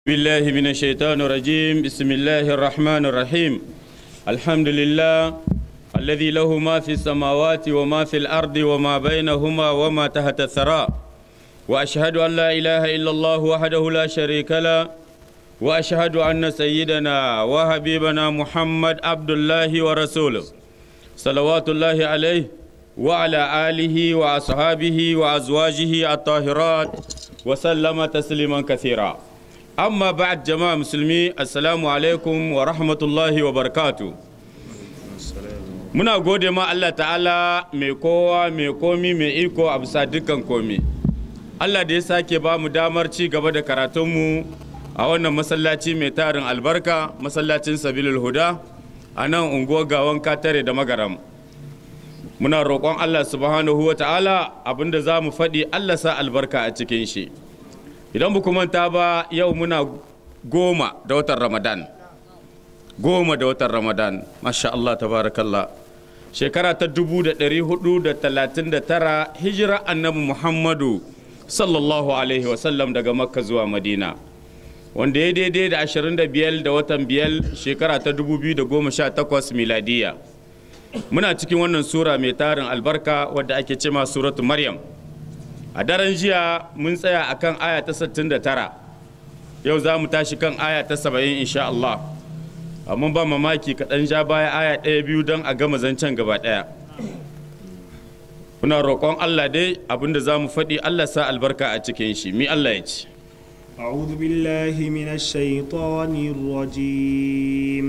بالله من الشيطان الرجيم بسم الله الرحمن الرحيم الحمد لله الذي له ما في السماوات وما في الأرض وما بينهما وما تحت الثرى وأشهد أن لا إله إلا الله وحده لا شريك له وأشهد أن سيدنا وحبيبنا محمد عبد الله ورسوله صلوات الله عليه وعلى آله وأصحابه وأزواجه الطاهرات وسلم تسليما كثيرا amma ba'ad jama'a musulmi assalamu alaikum wa rahmatullahi wa barakatu muna gode ma Allah ta'ala mai kowa mai komi mai iko a bisa dukkan komi Allah da ya sake ba mu damar ci gaba da karatunmu a wannan masallaci mai tarin albarka masallacin sabilul huda a nan unguwar gawan katare da magaram muna roƙon Allah subhanahu wa ta'ala abinda za mu faɗi Allah sa albarka a cikin shi idan ba manta ba yau muna goma da watan ramadan goma da watan ramadan masha Allah tabarakallah shekara ta 1439 hijira annabi muhammadu sallallahu alaihi wasallam daga makka zuwa madina wanda ya daidai da 25 da watan biyar shekara ta 2018 miladiya muna cikin wannan sura mai tarin albarka wadda ake cema suratu maryam a daren jiya mun tsaya a kan aya ta 69 yau za mu tashi kan aya ta 70 insha Allah amma ba mamaki kaɗan ja baya aya ɗaya biyu don a gama zancen gaba ɗaya muna roƙon Allah dai abinda za mu faɗi Allah sa albarka a cikin shi mi Allah ya ce أعوذ بالله من الشيطان الرجيم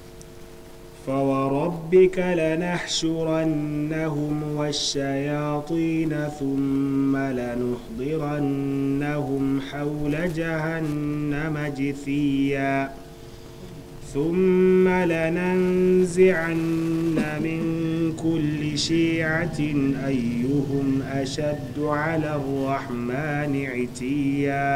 فوربك لنحشرنهم والشياطين ثم لنحضرنهم حول جهنم جثيا ثم لننزعن من كل شيعة أيهم أشد على الرحمن عتيا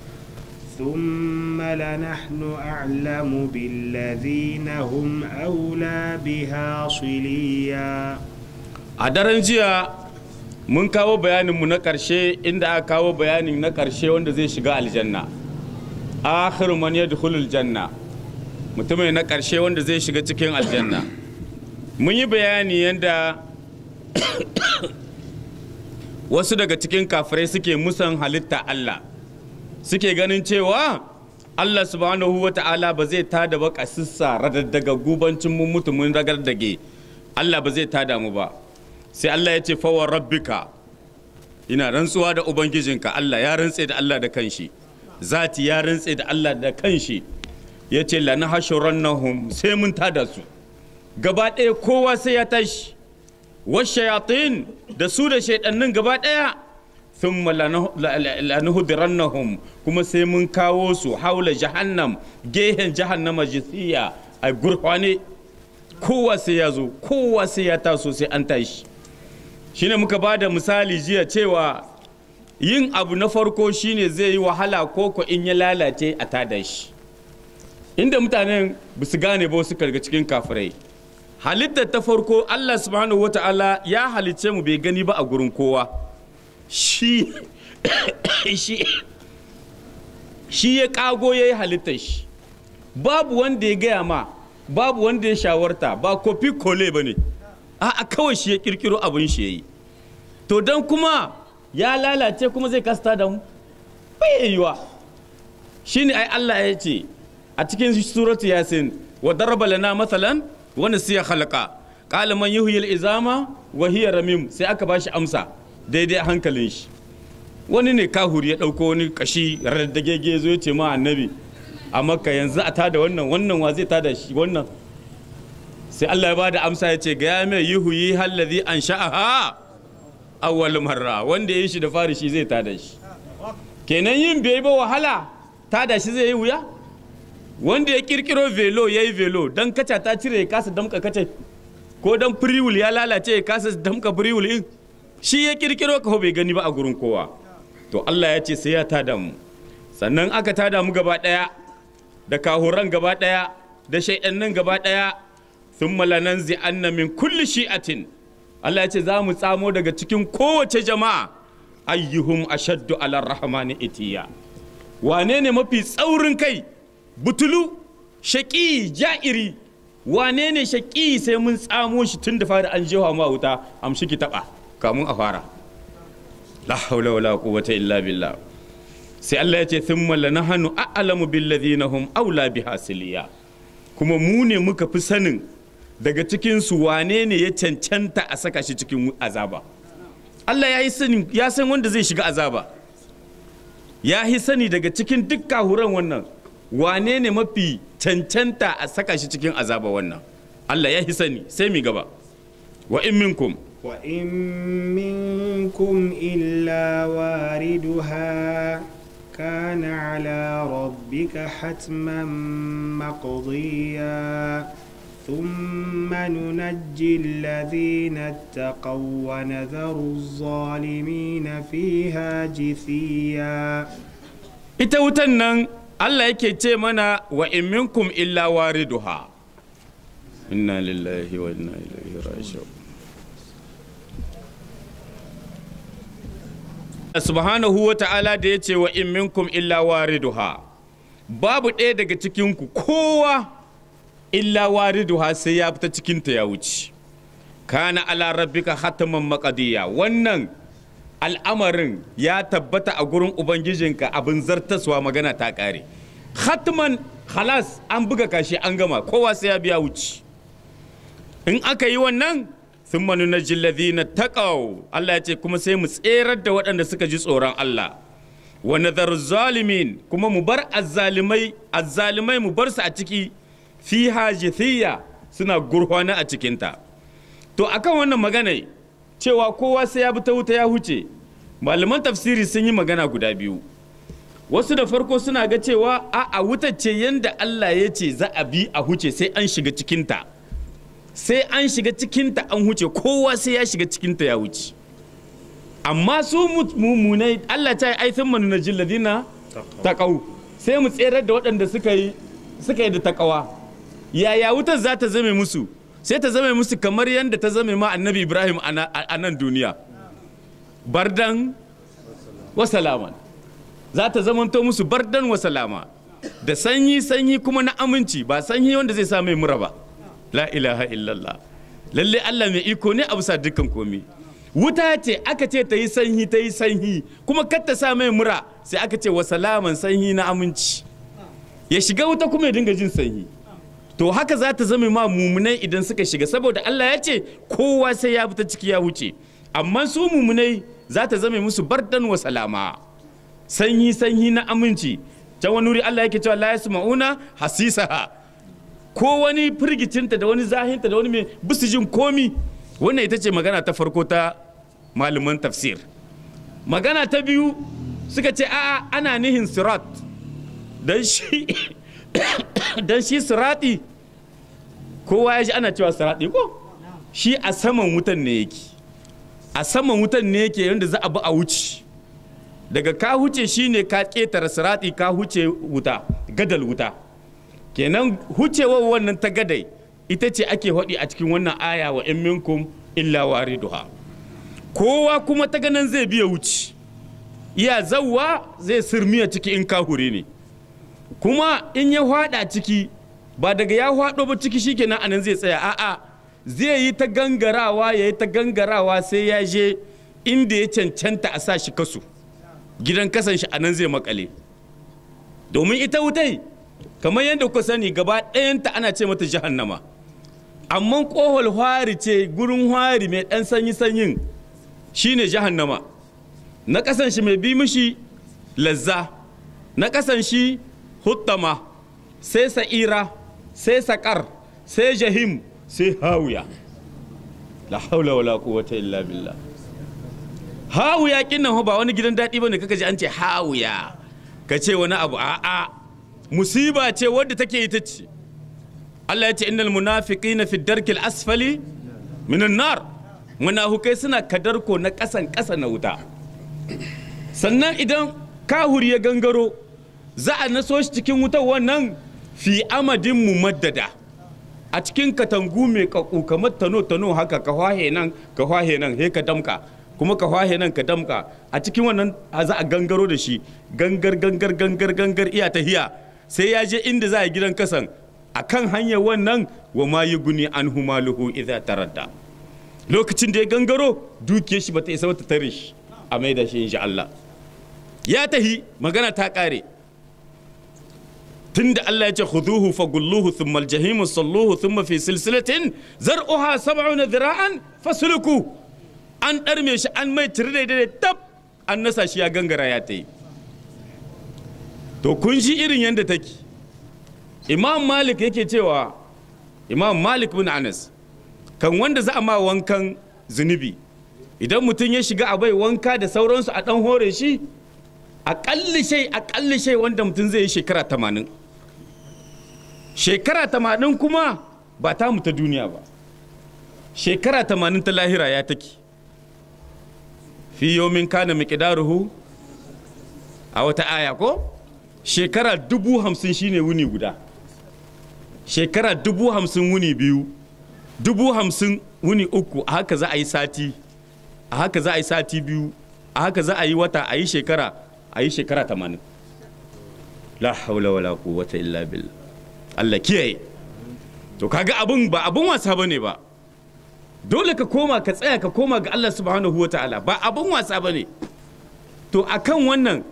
ثم لنحن أعلم بالذين هم أولى بها صليا a daren jiya mun kawo bayaninmu na ƙarshe inda aka kawo bayanin na ƙarshe wanda zai shiga aljanna akhiru man yadkhulul janna mutumin na ƙarshe wanda zai shiga cikin aljanna mun yi bayani yadda wasu daga cikin kafirai suke musan halitta Allah suke ganin cewa Allah subhanahu wa ta'ala ba zai tada ba kasissa radaddaga gubancin mun mutumin ragardage Allah ba zai tada mu ba sai Allah ya ce fawar rabbika ina rantsuwa da ubangijinka Allah ya rantse da Allah da kanshi zati ya rantse da Allah da kanshi ya ce lana hashurannahum sai mun tada su gaba ɗaya kowa sai ya tashi washayatin da su da shaidannin gaba ɗaya thumma lanuhdirannahum kuma sai mun kawo su haula jahannam gehen jahannama jithiya a gurfane kowa sai ya zo kowa sai ya taso sai an tashi shine muka ba da misali jiya cewa yin abu na farko shine zai yi wahala koko in ya lalace a tada shi inda mutanen ba su gane ba su karga cikin kafirai halittar ta farko allah subhanahu wata'ala ya halicce mu bai gani ba a gurin kowa shi shi ya kago ya yi halittar shi babu wanda ya gaya ma babu wanda ya shawarta ba kofi kole ba ne a kawai shi ya kirkiro abin shi ya yi to don kuma ya lalace kuma zai kasta da mu bai yiwa shi ne ai Allah ya ce a cikin suratu yasin wa daraba lana matsalan wani siya halaka qala man yuhyil izama wa hiya ramim sai aka bashi amsa daidai hankalin shi wani ne kahuri ya ɗauko wani kashi raddagege zo ya ce ma annabi a makka yanzu a tada wannan wannan wa zai tada shi wannan sai Allah ya bada amsa ya ce ga ya mai yuhuyi hallazi an sha'aha awwal marra wanda ya yi shi da fari shi zai tada shi kenan yin bai ba wahala tada shi zai yi wuya wanda ya kirkiro velo ya yi velo dan kaca ta cire ya kasa damka kace ko dan firiwul ya lalace ya kasa damka firiwul in shi ya kirkiro ka bai gani ba a gurin kowa to Allah ya ce sai ya tada mu sannan aka tada mu gaba daya da kahuran gaba daya da shaidannin gaba daya thumma lananzi anna min kulli shi'atin Allah ya ce za mu tsamo daga cikin kowace jama'a ayyuhum ashaddu ala rahmani itiya wane ne mafi tsaurin kai butulu shaƙi ja'iri wane ne shaƙi sai mun tsamo shi tun da fara an jewa ma wuta amshi ki taɓa kamun a fara la haula wala quwwata illa billah sai Allah ya ce thumma lanahnu a'lamu bil ladina hum aula biha siliya kuma mu ne muka fi sanin daga cikin su wane ne ya cancanta a saka shi cikin azaba Allah ya yi sani ya san wanda zai shiga azaba ya yi sani daga cikin duk kahuran wannan wane ne mafi cancanta a saka shi cikin azaba wannan Allah ya yi sani sai mi gaba wa in minkum وإن منكم إلا واردها كان على ربك حتما مقضيا ثم ننجي الذين اتقوا ونذر الظالمين فيها جثيا ita wutan nan Allah yake ce mana wa in minkum illa wariduha inna lillahi wa inna ilaihi raji'un subhanahu wa ta'ala da ya ce wa in minkum illa wariduha babu ɗaya daga cikinku kowa illa wariduha sai ya fita cikinta ya wuce kana ala rabbika hataman maqadiya wannan al'amarin ya tabbata a gurin ubangijinka abin zartaswa magana ta ƙare hatman halas an buga kashi an gama kowa sai ya biya wuce in aka yi wannan sun manu na jilladina taƙau Allah ya ce kuma sai mu tserar da waɗanda suka ji tsoron Allah wa nazar zalimin kuma mu bar azzalimai azzalimai mu bar su a ciki fi hajithiyya suna gurhwana a cikinta to akan wannan magana cewa kowa sai ya bi ta wuta ya huce malaman tafsiri sun yi magana guda biyu wasu da farko suna ga cewa a a wutar ce yanda Allah ya ce za a bi a huce sai an shiga cikinta sai an shiga cikinta an huce kowa sai ya shiga cikinta ya wuce amma su mummunai Allah ta yi aithin manu na jilladina taƙau sai mu tserar da waɗanda suka yi suka yi da taƙawa yaya wutar za ta zame musu sai ta zame musu kamar yadda ta zame ma annabi ibrahim a nan duniya bardan wa salaman za ta zamanto musu bardan wa salama da sanyi sanyi kuma na aminci ba sanyi wanda zai sa mai mura ba la ilaha illallah lalle Allah mai iko ne a bisa dukkan komi wuta ce aka ce ta yi sanyi ta yi sanyi kuma kar ta sa mai mura sai aka ce wa salaman sanyi na aminci ya shiga wuta kuma ya dinga jin sanyi to haka za ta zama ma mumunai idan suka shiga saboda Allah ya ce kowa sai ya fita ciki ya wuce amma su mumunai za ta zama musu bardan wa salama sanyi sanyi na aminci can wani wuri Allah yake cewa la yasma'una hasisaha ko wani firgicinta da wani zahinta da wani mai bisu jin komi wannan ita ce magana ta farko ta malaman tafsir magana ta biyu suka ce a'a ana nihin sirat dan shi dan shi sirati kowa ya ji ana cewa sirati ko shi a saman wutan ne yake a saman wutan ne yake yadda za a bi a wuce daga ka huce shine ka ketare sirati ka huce wuta gadal wuta kenan hucewar wannan ta gadai ita ce ake haɗi a cikin wannan aya wa in minkum illa wariduha kowa kuma ta ganin zai biya wuce iya zawwa zai sirmiya ciki in kahure ne kuma in ya hwada ciki ba daga ya hwado ba ciki shikenan anan zai tsaya a'a zai yi ta gangarawa ya yi ta gangarawa sai ya je inda ya cancanta a sa shi kasu gidan kasan shi anan zai makale domin ita wutai kamar yadda kuka sani gaba ɗayanta ana ce mata jahannama amma kohol hwari ce gurin hwari mai ɗan sanyi sanyin shine jahannama na kasan shi mai bi mishi lazza na kasan shi huttama sai sa'ira sai saƙar sai jahim sai hawiya la haula wala quwwata illa billah hawiya kinnan ba wani gidan daɗi bane kaka ji an ce hawiya ka ce wani abu a'a musiba ce wadda take ita ce Allah ya ce innal munafiqina fi darkil asfali minan nar munafukai suna kadarko na ƙasan ƙasa na wuta sannan idan kahuri ya gangaro za a naso shi cikin wutar wannan fi amadin mu maddada a cikin katangu mai kaku kamar tano tano haka ka hwahe nan ka hwahe nan he ka damka kuma ka hwahe nan ka damka a cikin wannan za a gangaro da shi gangar gangar gangar gangar iya tahiya sai ya je inda za a gidan kasan a kan hanyar wannan wa ma yi guni an humaluhu idza taradda lokacin da ya gangaro dukiyar shi bata isa wata tare shi a mai da shi insha Allah ya tahi magana ta kare tunda Allah ya ce khuduhu fagulluhu thumma aljahimu salluhu thumma fi silsilatin zar'uha sab'una dhira'an fasluku an darme shi an mai tire da tab an nasa shi ya gangara ya tayi to kun shi irin yadda take imam malik yake cewa imam malik bin anas kan wanda za a ma wankan zunubi idan mutum ya shiga a bai wanka da sauransu a dan hore shi aƙalli shai aƙalli shai wanda mutum zai yi shekara tamanin shekara tamanin kuma ba ta ta duniya ba shekara tamanin ta lahira ya take fi yomin kana miƙidaruhu a wata aya ko shekara dubu hamsin shine wuni guda shekara dubu hamsin wuni biyu dubu hamsin wuni uku a haka za a yi sati a haka za a yi sati biyu a haka za a yi wata a yi shekara a yi shekara tamanin la haula wala quwwata illa billah Allah kiyaye to kaga abun ba abun wasa bane ba dole ka koma ka tsaya ka koma ga Allah subhanahu wa ta'ala ba abun wasa bane to akan wannan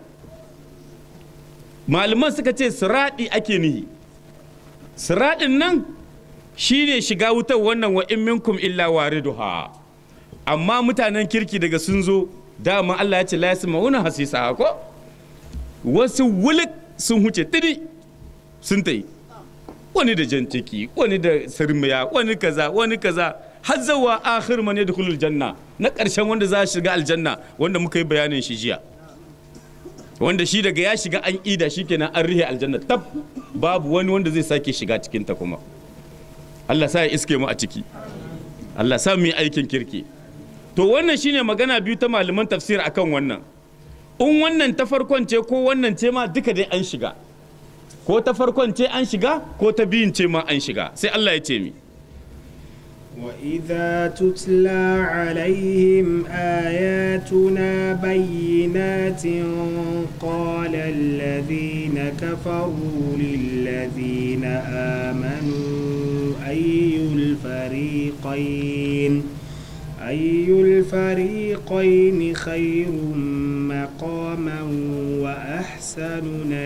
malaman suka ce siradi ake nihi siradin nan shine shiga wutar wannan wa in minkum illa wariduha amma mutanen kirki daga sun zo dama Allah ya ce la yasma'una hasisa ko wasu wulik sun huce tiri sun ta yi wani da jan ciki wani da sirmiya wani kaza wani kaza har zawa akhir man yadkhulul janna na karshen wanda za shiga aljanna wanda muka yi bayanin shi jiya wanda shi daga ya shiga an ida shi kenan an rihe aljanna tab babu wani wanda zai sake shiga cikin ta kuma Allah sa ya iske mu a ciki Allah sa mu yi aikin kirki to wannan shine magana biyu ta malaman tafsir akan wannan in wannan ta farkon ce ko wannan ce ma duka dai an shiga ko ta farkon ce an shiga ko ta biyun ce ma an shiga sai Allah ya ce mi وإذا تتلى عليهم آياتنا بينات قال الذين كفروا للذين آمنوا أي الفريقين أي الفريقين خير مقاما وأحسن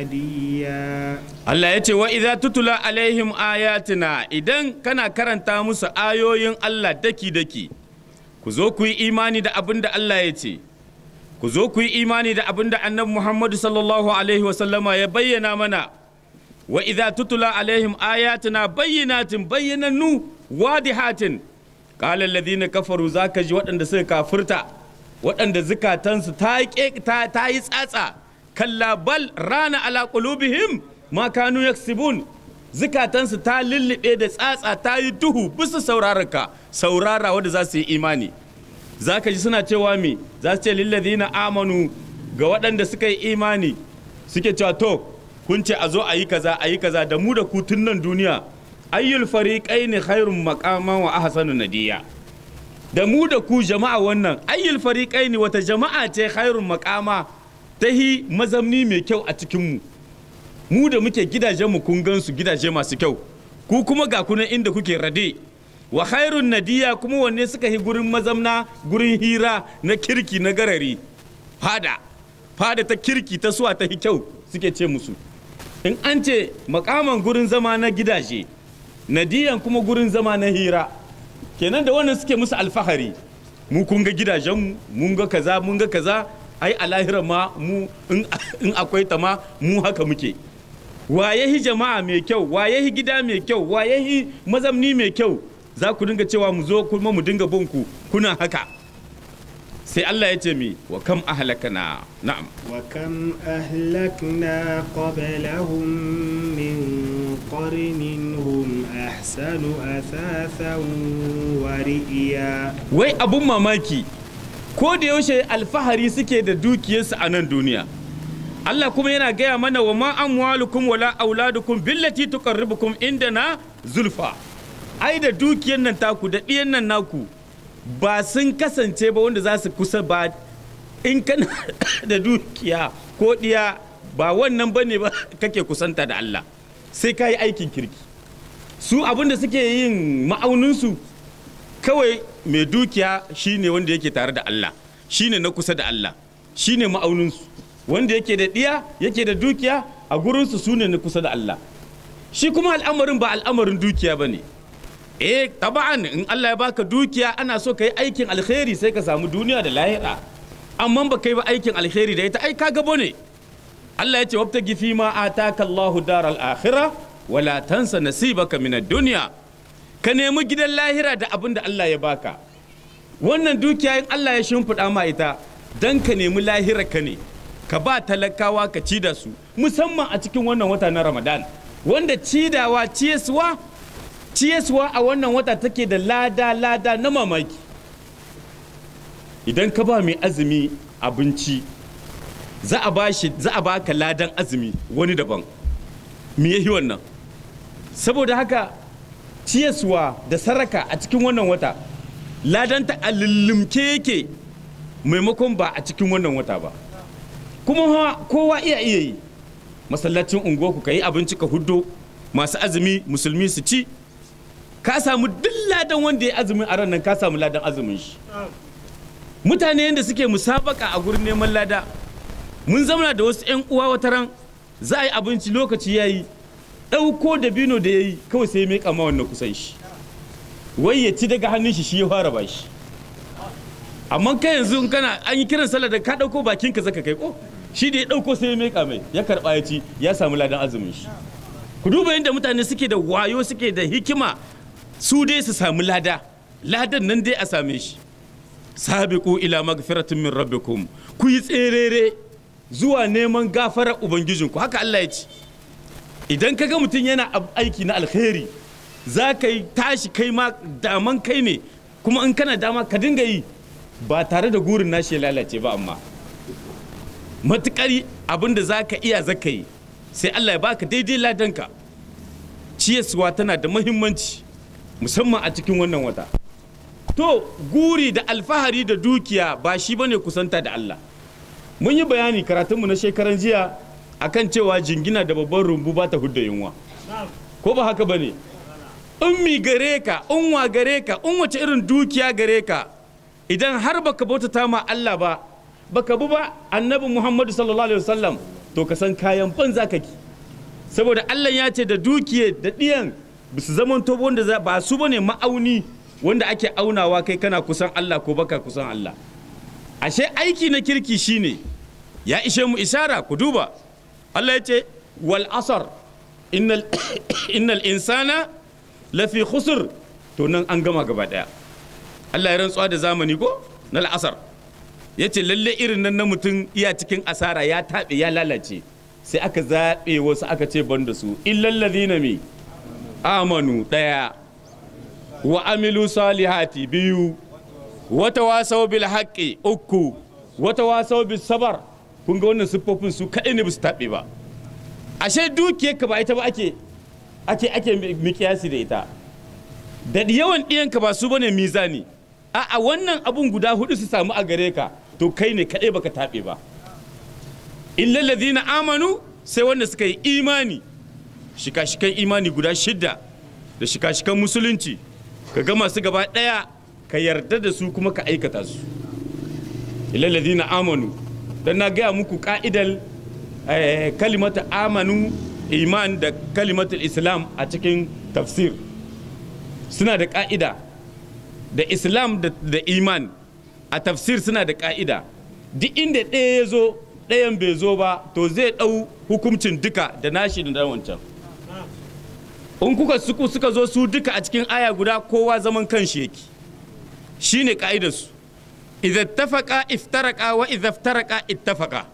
نديا Allah ya ce wa idza tutula alaihim ayatina idan kana karanta musu ayoyin Allah daki daki ku zo ku yi imani da abin da Allah ya ce ku zo ku yi imani da abin da annabi Muhammadu sallallahu alaihi wasallama ya bayyana mana wa idza tutula alaihim ayatina bayyinatin bayyanannu wadihatin qala alladhina kafaru zaka ji waɗanda suka kafirta waɗanda zukatansu ta yi tsatsa kalla bal rana ala qulubihim ma kanu yaksibun zukatansu ta lullube da tsatsa ta yi duhu bisa saurararka saurara wanda za su yi imani za ka ji suna cewa me za su ce lillazina amanu ga waɗanda suka yi imani suke cewa to kun ce a zo a yi kaza a yi kaza da mu da ku tun nan duniya ayyul fariqaini khairun maqaman wa ahsanu nadiya da mu da ku jama'a wannan ayyul fariqaini wata jama'a ce khairun maqama tahi mazamni mai kyau a cikin mu mu da muke gidajen mu kun gansu gidaje masu kyau ku kuma ga kunan inda kuke rade wa khairun nadiya kuma wanne suka yi gurin mazamna gurin hira na kirki na garari fada fada ta kirki ta suwa ta kyau suke ce musu in an ce makaman gurin zama na gidaje nadiyan kuma gurin zama na hira kenan da wannan suke musu alfahari mu kun ga gidajenmu mun ga kaza mun ga kaza ai a lahira ma mu in akwai ta ma mu haka muke waye jama'a mai kyau waye gida mai kyau waye mazamni mai kyau za ku dinga cewa mu zo kuma mu dinga bin ku kuna haka sai Allah ya ce mi wa kam ahlakana na'am wa kam ahlakna qablahum min qarnin hum ahsanu athathan wa ri'ya wai abun mamaki ko da yaushe alfahari suke da dukiyarsu a nan duniya Allah kuma yana gaya mana wa ma amwalukum wala auladukum billati tuqarribukum indana zulfa ai da dukiyar nan taku da ɗiyan nan naku ba sun kasance ba wanda za su kusa ba in kana da dukiya ko ɗiya ba wannan ba ne ba kake kusanta da Allah sai ka yi aikin kirki su abin da suke yin ma'auninsu kawai mai dukiya shine wanda yake tare da Allah shine na kusa da Allah shine ma'auninsu wanda yake da ɗiya yake da dukiya a gurinsu su ne na kusa da Allah shi kuma al'amarin ba al'amarin dukiya ba ne eh taba'an in Allah ya baka dukiya ana so ka yi aikin alkhairi sai ka samu duniya da lahira amma ba kai ba aikin alkhairi da ita ai ka gabo ne Allah ya ce wabtagi fi ma ataka Allahu daral akhirah wala tansa nasibaka min ad-dunya ka nemi gidan lahira da abin da Allah ya baka wannan dukiya in Allah ya shimfiɗa ma ita dan ka nemi lahira ka ne ka ba talakawa ka ci da su musamman a cikin wannan wata na Ramadan wanda cidawa ciyaswa ciyaswa a wannan wata take da lada lada na mamaki idan ka ba mai azumi abinci za a ba shi za a baka ladan azumi wani daban me yahi wannan saboda haka ciyaswa da saraka a cikin wannan wata ladanta a lullumke yake maimakon ba a cikin wannan wata ba kuma kowa iya iya yi masallacin unguwarku ka yi abinci ka huddo masu azumi musulmi su ci ka samu duk ladan wanda ya azumin a nan ka samu ladan azumin shi mutane yadda suke musabaka a gurin neman lada mun zamana da wasu 'yan uwa wata ran za a yi abinci lokaci ya yi ɗauko da bino da ya yi kawai sai mai kama wannan kusan shi wai ya ci daga hannun shi shi ya fara bashi amma kai yanzu in kana an yi kiran sallah da ka ɗauko bakin ka zaka kai ko shi da ya ɗauko sai ya mai mai ya karɓa ya ci ya samu ladan azumin shi ku duba yadda mutane suke da wayo suke da hikima su dai su samu lada ladan nan dai a same shi sabiqu ila magfiratin min rabbikum ku yi tserere zuwa neman gafarar ubangijinku haka Allah ya ce idan kaga mutum yana aiki na alkhairi za ka yi tashi kai ma daman kai ne kuma in kana dama ka dinga yi ba tare da gurin nashi ya lalace ba amma matukari abin da za ka iya zaka yi sai Allah ya baka daidai ladanka ciyaswa tana da muhimmanci musamman a cikin wannan wata to guri da alfahari da dukiya ba shi bane kusanta da Allah mun yi bayani karatunmu na shekaran jiya akan cewa jingina da babban rumbu ba ta hudda yunwa ko ba haka bane in mi gare ka in wa gare ka in wace irin dukiya gare ka idan har baka bautata ma Allah ba baka bi ba annabi Muhammadu sallallahu alaihi wasallam to ka san kayan banza kake saboda Allah ya ce da dukiye da diyan su zaman to wanda ba su bane ma'auni wanda ake aunawa kai kana kusan Allah ko baka kusan Allah ashe aiki na kirki shine ya ishe mu ishara ku duba Allah ya ce wal asar innal innal insana lafi khusr to nan an gama gaba daya Allah ya rantsuwa da zamani ko na al'asar ya ce lalle irin nan na mutum iya cikin asara ya taɓe ya lalace sai aka zaɓe wasu aka ce ban da su illallazina mi amanu ɗaya wa amilu salihati biyu wata wasau bil haqqi uku wata wasau bis sabar kun ga wannan siffofin su kaɗai ne ba su taɓe ba ashe dukiyar ka ba ita ba ake ake ake mikiyasi da ita da yawan ɗiyanka ba su bane mizani a wannan abun guda hudu su samu a gare ka to kai ne kaɗai baka taɓe ba illal ladina amanu sai wanda suka yi imani shika-shikan imani guda shidda da shika-shikan musulunci ka ga masu gaba ɗaya ka yarda da su kuma ka aikata su illal ladina amanu dan na gaya muku ka'idar kalimata amanu iman da kalimatul islam a cikin tafsir suna da ka'ida da islam da iman a tafsir suna da ka'ida duk inda ɗaya ya zo ɗayan bai zo ba to zai ɗau hukuncin duka da nashi da wancan in kuka suku suka zo su duka a cikin aya guda kowa zaman kanshi yake shine ka'idarsu idza tafaka iftaraka wa idza iftaraka ittafaka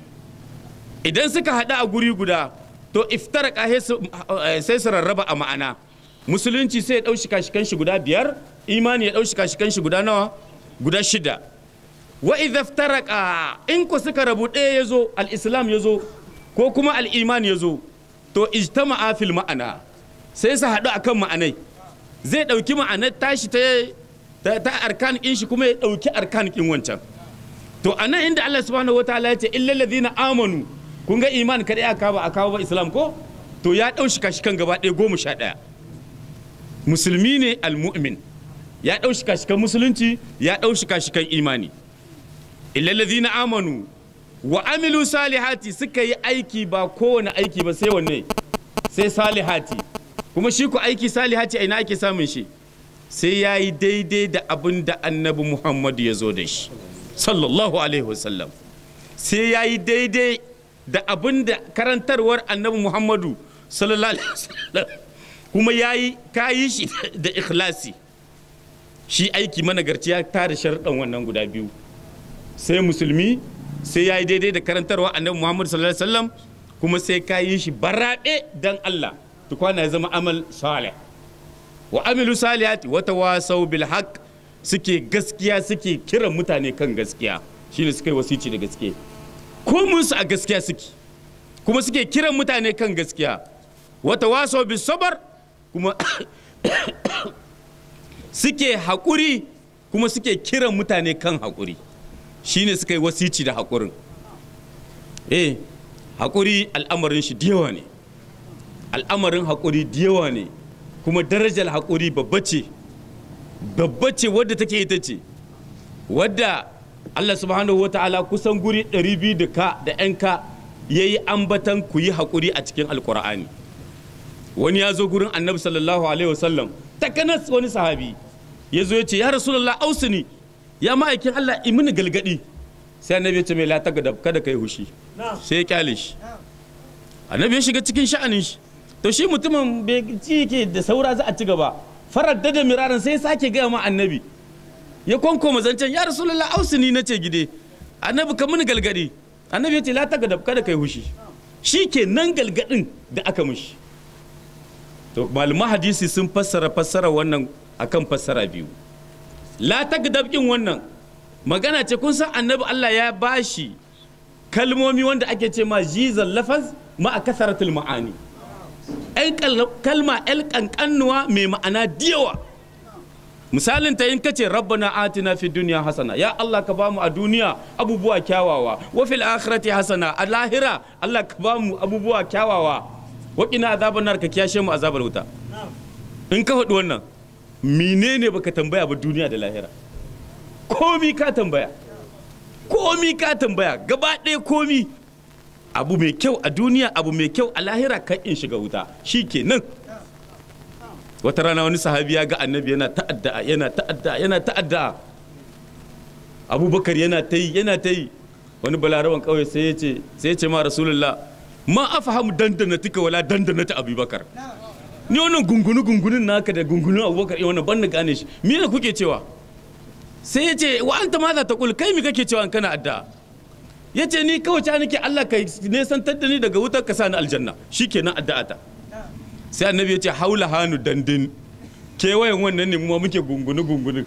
idan suka haɗu a guri guda to iftaraka sai su rarraba a ma'ana musulunci sai ya ɗau shika-shikan shi guda biyar imani ya ɗau shika-shikan shi guda nawa guda shida wa idza iftaraka in ku suka rabu ɗaya ya zo al-islam ya zo ko kuma al-iman ya zo to ijtama'a fil ma'ana sai su haɗu akan ma'anai zai ɗauki ma'anar tashi ta ta, ta arkan in shi kuma ya ɗauki arkan in wancan to a nan inda Allah subhanahu wa ta'ala ya ce illal ladina amanu kun ga iman kadai aka ba aka ba islam ko to ya ɗau shi kashi kan gaba ɗaya goma sha ɗaya musulmi ne almu'min ya ɗau shi kashi kan musulunci ya ɗau shi kashi kan imani illal ladina amanu wa amilu salihati suka yi aiki ba kowane aiki ba sai wanne sai salihati kuma shi ku aiki salihati a ina ake samun shi sai ya yi daidai da abin da annabi muhammadu ya zo da shi sallallahu alaihi wasallam sai ya yi daidai da abin da karantarwar annabi muhammadu sallallahu alaihi wasallam kuma ya yi kayi shi da ikhlasi shi aiki managarci ya tara sharɗan wannan guda biyu sai musulmi sai ya yi daidai da karantarwa annabi muhammadu sallallahu alaihi wasallam kuma sai ka yi shi baraɗe dan allah tukwana ya zama amal salih wa amilu salihati wata wasau bil haq suke gaskiya suke kiran mutane kan gaskiya shine suka yi wasici da gaske komun su a gaskiya suke kuma suke kiran mutane kan gaskiya wata wasau bis sabar kuma suke haƙuri kuma suke kiran mutane kan haƙuri shine suka yi wasici da haƙurin eh haƙuri al'amarin shi da yawa ne al'amarin haƙuri da yawa ne kuma darajar haƙuri babba ce babba ce wadda take ita ce wadda Allah subhanahu wata'ala kusan guri 200 da ka da 'yan ka ya yi ambatan ku yi haƙuri a cikin alƙur'ani wani ya zo gurin annabi sallallahu alaihi wasallam takanas wani sahabi ya zo ya ce ya rasulullah ausini ya ma'aikin Allah imini galgadi sai annabi ya ce mai la tagadab kada kai hushi sai ya kyale shi annabi ya shiga cikin sha'anin shi to shi mutumin bai ci yake da saura za a ci gaba farar da miraran sai sake gaya ma annabi ya kwankoma zancen ya rasulullah ausini na ce gide annabi ka mini galgadi annabi ya ce la tagadab kada kai hushi shi ke nan galgadin da aka mushi to malaman hadisi sun fassara fassara wannan akan fassara biyu la tagadab kin wannan magana ce kun san annabi Allah ya bashi kalmomi wanda ake ce ma jizal lafaz ma a kasaratul ma'ani kalma el kankanuwa mai ma'ana diyawa misalin ta in kace rabbana atina fi dunya hasana ya Allah ka bamu a duniya abubuwa kyawawa wa fil akhirati hasana a lahira Allah ka bamu abubuwa kyawawa wa qina azaban nar ka kiyashe mu azabar wuta in ka faɗi wannan menene baka tambaya ba duniya da lahira komi ka tambaya komi ka tambaya gaba ɗaya komi abu mai kyau a duniya abu mai kyau a lahira kan in shiga wuta shi kenan wata rana wani sahabi ya ga annabi yana ta'adda yana ta'adda yana ta'adda abubakar yana ta yi yana ta yi wani balaraban kauye sai ya ce sai ya ce ma rasulullah ma afahamu dandana tika wala dandana ta abubakar ni wannan gungunu gungunin naka da gungunin abubakar eh wannan ban na gane shi me ne kuke cewa sai ya ce wa anta ma za ta kul kai mi kake cewa in kana addu'a ya ce ni kawai ta nake Allah ka nesantar da ni daga wutar ka sa ni aljanna shikenan addu'a ta sai annabi ya ce haula hanu dandin kewayen wannan ne mu muke gungunu gungunu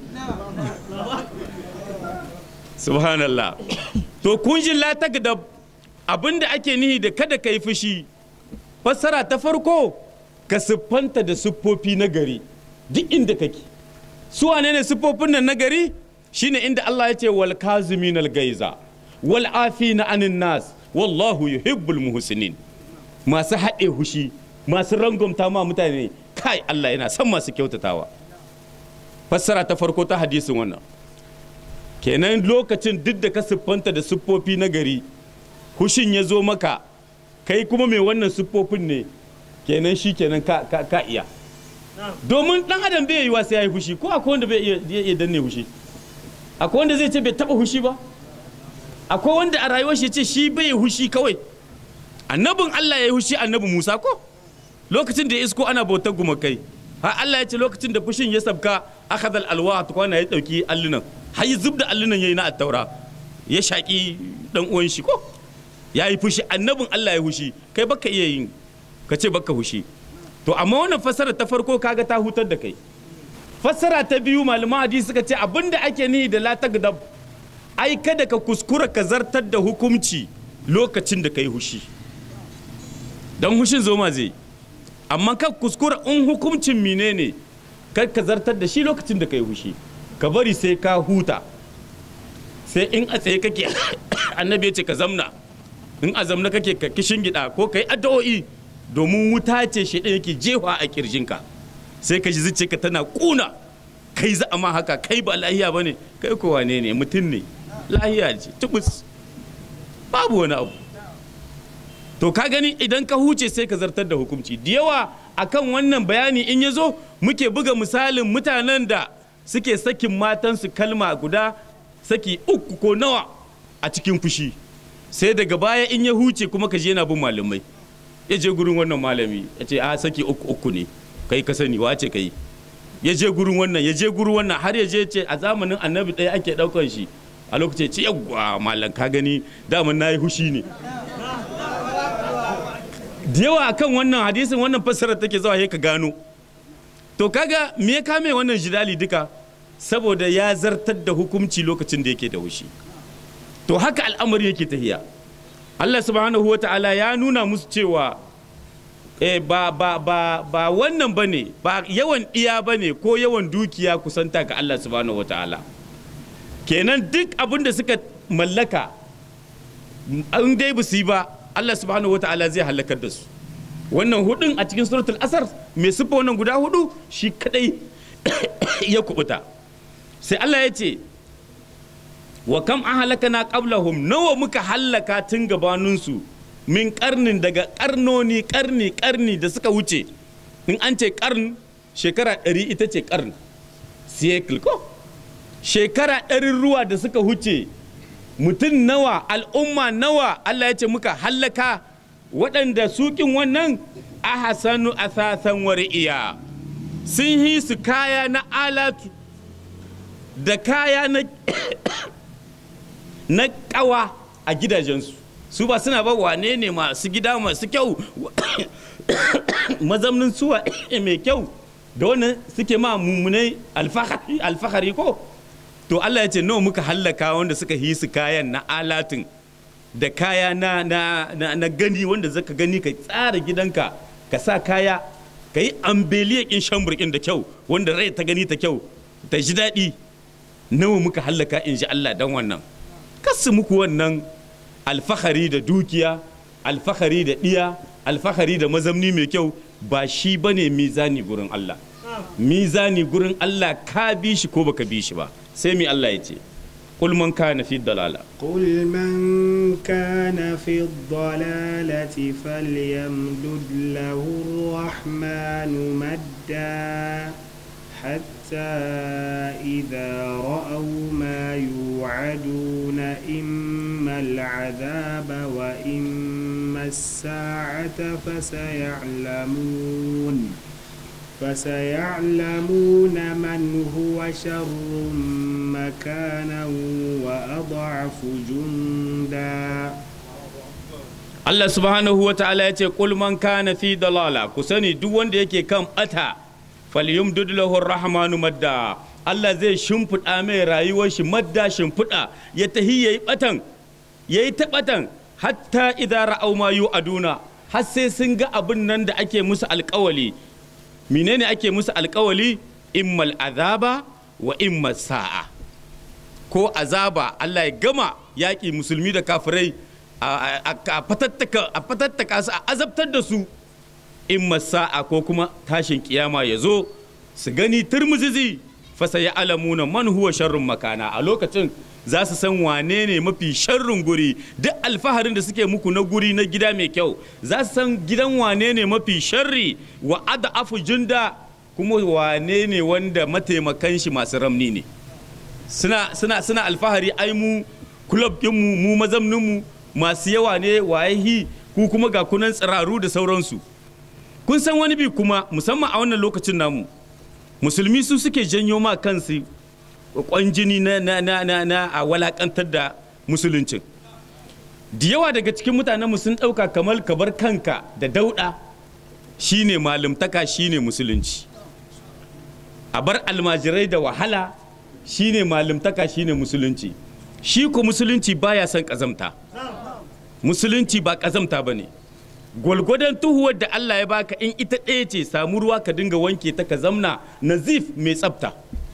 subhanallah to kun ji la tagdab abinda ake nihi da kada ka yi fushi fassara ta farko ka siffanta da siffofi na gari duk inda kake su wane ne siffofin nan na gari shine inda Allah ya ce wal kazimin al gaiza wal afina anin nas wallahu yuhibbul muhsinin masu haɗe hushi masu rangumta ma mutane kai Allah yana son masu kyautatawa fassara ta farko ta hadisin wannan kenan lokacin duk da ka siffanta da siffofi na gari hushin ya zo maka kai kuma mai wannan siffofin ne kenan shi kenan ka, ka, ka iya domin dan adam bai yi wa sai ya yi hushi ko akwai wanda bai iya iya danne hushi akwai wanda zai ce bai taba hushi ba akwai wanda a rayuwar shi ce shi bai yi hushi kawai annabin Allah ya yi hushi annabi Musa ko lokacin da ya isko ana bautar gumakai har Allah ya ce lokacin da fushin ya sabka akhadha alwa ta kwana ya dauki allunan har ya zubda allunan yayi na attaura ya shaki dan uwan shi ko ya yi fushi annabin Allah ya hushi kai baka iya yin ka ce baka hushi to amma wannan fassara ta farko kaga ta hutar da kai fassara ta biyu malaman hadisi suka ce abinda ake nihi da la tagdab ai kada ka kuskura ka zartar da hukunci lokacin da kai hushi dan hushin zoma zai amma ka kuskura in hukuncin menene kar ka zartar da shi lokacin da kai hushi ka bari sai ka huta sai in a tsaye kake annabi ya ce ka zamna in a zamna kake ka kishin gida ko ka yi addu'o'i domin wuta ce shi ɗaya yake jefa a kirjinka sai ka ji zuciyarka tana kuna kai za a ma haka kai ba lahiya ba ne kai ko wane ne mutum ne lahiya ce tubus babu wani abu to ka gani idan ka huce sai ka zartar da hukunci da yawa akan wannan bayani in ya zo muke buga misalin mutanen da suke sakin matansu kalma guda saki uku ko nawa a cikin fushi sai daga baya in ya huce kuma ka je yana bin malamai ya je gurin wannan malami ya ce a saki uku uku ne kai ka sani wace kai ya je gurin wannan ya je gurin wannan har ya je ce a zamanin annabi ɗaya ake ɗaukan shi a lokacin ce yawwa malam ka gani daman na yi hushi ne da yawa akan wannan hadisin wannan fassarar take zuwa ka gano to kaga me ya kame wannan jidali duka saboda ya zartar da hukunci lokacin da yake da hushi to haka al'amari yake tahiya Allah subhanahu wa ta'ala ya nuna musu cewa eh, ba, ba, ba, ba wannan ba ne ba yawan iya ba ne ko yawan dukiya kusanta ga Allah subhanahu wa ta'ala kenan duk abin da suka mallaka an dai ba su yi ba Allah subhanahu wa ta'ala zai halakar da su wannan hudun a cikin suratul asar mai siffa wannan guda hudu shi kadai ya kubuta sai Allah ya ce wa kam an halakana qablahum nawa muka hallaka tun gabaninsu min karnin daga karnoni karni karni da suka wuce in an ce karn shekara ɗari ita ce karn cycle ko shekara ɗarin ruwa da suka wuce mutum nawa al'umma nawa Allah ya ce muka hallaka waɗanda sukin wannan ahasanu asasan wari'iya sun yi su kaya na alatu da kaya na na kawa a gidajensu su ba suna ba wane ne masu gida masu kyau mazamnin suwa mai kyau da wannan suke ma mummunai alfahari ko to Allah ya ce nawa muka hallaka wanda suka yi su kayan na alatin da kaya na, na, na, na gani wanda zaka gani ka tsara gidanka ka sa kaya ka yi ambeliyakin shamburkin da kyau wanda rai ta gani ta kyau ta ji daɗi nawa muka hallaka in ji Allah don wannan kasu muku wannan alfahari da dukiya alfahari da ɗiya alfahari da mazamni mai kyau ba shi ba ne mizani gurin Allah mizani gurin Allah ka bi shi ko baka bi shi ba sai mi Allah ya ce قل من كان في الضلالة قل من كان في الضلالة فليمدد له الرحمن مدا حتى إذا رأوا ما يوعدون إما العذاب وإما الساعة فسيعلمون فسيعلمون من هو شر مكانا وأضعف جندا Allah subhanahu wa ta'ala ya ce qul man kana fi dalala ku sani duk wanda yake kan bata falyumdud lahu rahmanu madda Allah zai shimfiɗa mai rayuwar shi madda shimfiɗa ya tahi yayi batan yayi ta batan hatta idza ra'aw ma yu'aduna har sai sun ga abin nan da ake musu alƙawali menene ake musu alƙawali immal azaba wa immal sa'a ko azaba Allah ya gama yaƙi musulmi da kafirai a fatattaka su a azabtar da su in sa'a ko kuma tashin kiyama ya zo su gani turmuzizi fasa ya alamuna man huwa sharrun makana a lokacin za su san wane ne mafi sharrun guri duk alfaharin da suke muku na guri na gida mai kyau za su san gidan wane ne mafi sharri wa ada afu junda kuma wane ne wanda mataimakan shi masu ramni ne suna suna suna alfahari ai mu club mu mu mazamnin mu masu yawa ne wayahi ku kuma ga kunan tsiraru da sauransu kun san wani bi kuma musamman a wannan lokacin namu musulmi su suke janyo ma kansu kwanjini na na na na, na a walakantar da musuluncin da yawa daga cikin mutanenmu sun ɗauka kamar kabar kanka da dauɗa shine malumtaka shine musulunci a bar almajirai da wahala shine malumtaka shine musulunci shi ko musulunci baya son ƙazamta musulunci ba ƙazamta ba ne gwalgwadon tuhuwar da Allah ya baka in ita ɗaya ce samu ruwa ka dinga wanke ta ka zamna nazif mai tsafta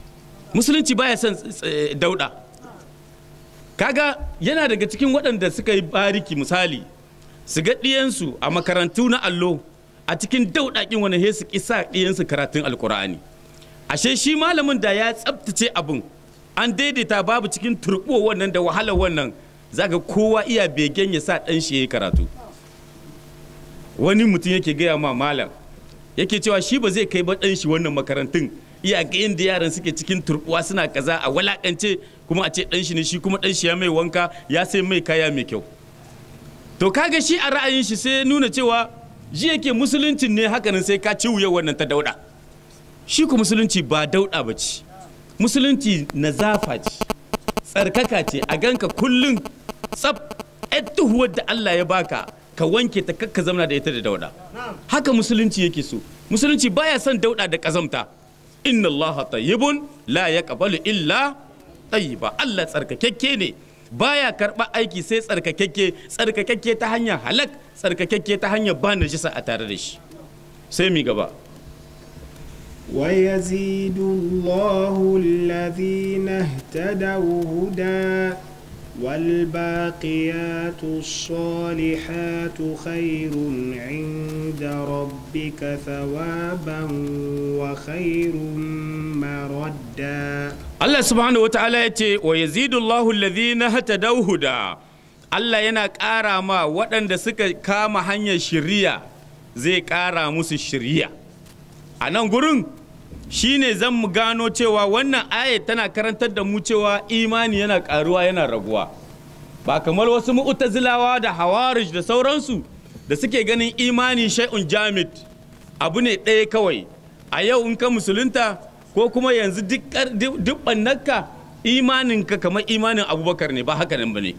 musulunci baya son eh, dauda kaga yana daga cikin waɗanda suka yi bariki misali su ga ɗiyansu a makarantu na allo a cikin dauɗaƙin wani he su kisa ɗiyansu karatun alkur'ani ashe shi malamin da ya tsabtace abin an daidaita babu cikin turɓo wannan da wahalar wannan zaga kowa iya begen ya sa ɗan shi ya yi karatu wani mutum yake gaya ma malam yake cewa shi ba zai kai ba ɗan shi wannan makarantun iya ga yadda yaran suke cikin turbuwa suna kaza a walakance kuma a ce ɗan shi ne shi kuma ɗan shi ya mai wanka ya sai mai kaya mai kyau to kaga shi a ra'ayin shi sai ya nuna cewa ji yake musuluncin ne hakanan sai ka ci wuya wannan ta dauda shi ku musulunci ba dauda ba ce musulunci nazafa ce tsarkaka ce a ganka kullum tsab tuhuwar da Allah ya baka ka wanke ta kakka zamana da ita da dauda haka musulunci yake so musulunci baya son dauda da kazamta inna allaha tayyibun la yaqbalu illa tayyiba Allah tsarkakekke ne baya karba aiki sai tsarkakekke tsarkakekke ta hanyar halak tsarkakekke ta hanyar ba najisa a tare da shi sai mi gaba ويزيد الله الذين اهتدوا هدى والباقيات الصالحات خير عند ربك ثوابا وخير مردا Allah subhanahu wa ta'ala ya ce wa yazidullahu alladhina hatadaw huda Allah yana ƙara ma waɗanda suka kama hanyar shiriya zai ƙara musu shiriya a nan gurin shine zan mu gano cewa wannan ayat tana karantar da mu cewa imani yana ƙaruwa yana raguwa ba kamar wasu mu'tazilawa da hawarij da sauransu da suke ganin imani shay'un jamid abu ne ɗaya kawai a yau in ka musulunta ko kuma yanzu duk ɓannarka imaninka kamar imanin abubakar ne ba haka nan ba ne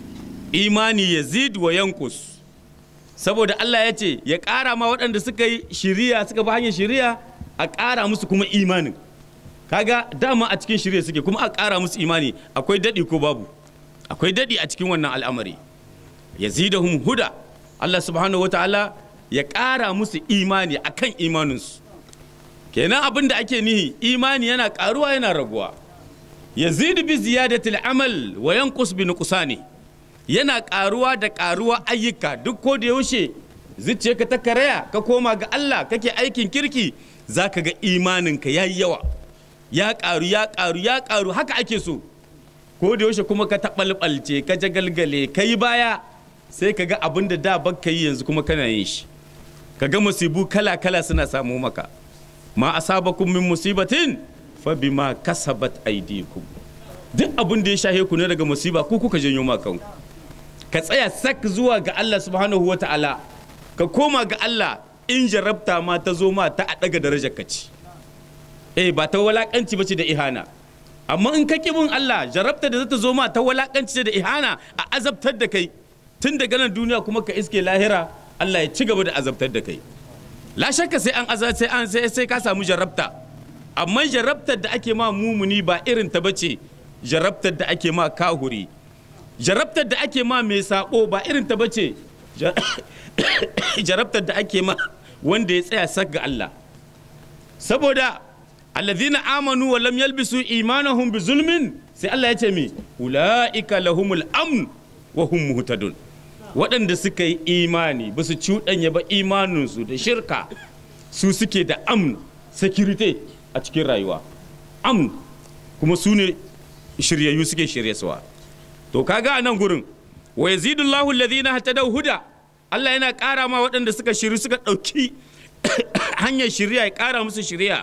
imani yazid wa yankus saboda Allah ya ce ya ƙara ma waɗanda suka yi shiriya suka bi hanyar shiriya a ƙara musu kuma imanin kaga dama a cikin shirya suke kuma a ƙara musu imani akwai daɗi ko babu akwai daɗi a cikin wannan al'amari yazidahum huda Allah subhanahu wataala ya ƙara musu imani akan imaninsu kenan abin da ake nihi imani yana ƙaruwa yana raguwa yazidu bi ziyadatil amal wa yanqus bi nuqsani yana ƙaruwa da ƙaruwa ayyuka duk ko da yaushe zuciyarka ta karaya ka koma ga Allah kake aikin kirki za ka ga imaninka ya yi yawa ya ƙaru ya ƙaru ya ƙaru haka ake so ko da yaushe kuma ka taɓalɓalce ka jagalgale ka yi baya sai ka ga abin da da baka yi yanzu kuma kana yin shi ka ga musibu kala kala suna samu maka ma asabakum min musibatin fa bima kasabat aydikum duk abin da ya shahe ku ne daga musiba ku kuka janyo ma kanku ka tsaya sak zuwa ga Allah subhanahu wataala ka koma ga Allah in jarabta ma ta zo ma ta a daga darajar ka ci eh ba ta walakanci ba ce da ihana amma in ka bin Allah jarabta da za ta zo ma ta walakanci ce da ihana a azabtar da kai tun daga nan duniya kuma ka iske lahira Allah ya ci gaba da azabtar da kai la shakka sai an azab sai an sai sai ka samu jarabta amma jarabtar da ake ma mumuni ba irin ta bace jarabtar da ake ma kahuri jarabtar da ake ma mai sabo ba irin ta bace jarabtar da ake ma wanda ya tsaya sak ga Allah saboda alladhina amanu wa lam yalbisu imanahum bi zulmin sai Allah ya ce mi ulaika lahumul amn wa hum muhtadun waɗanda suka yi imani ba su cuɗanya ba imaninsu da shirka su suke da amn security a cikin rayuwa amn kuma su ne shiryayyu suke shiryasuwa to kaga a nan gurin wa yazidullahu alladhina hatadaw huda Allah yana ƙara ma waɗanda suka shiri suka ɗauki hanyar shirya ya ƙara musu shirya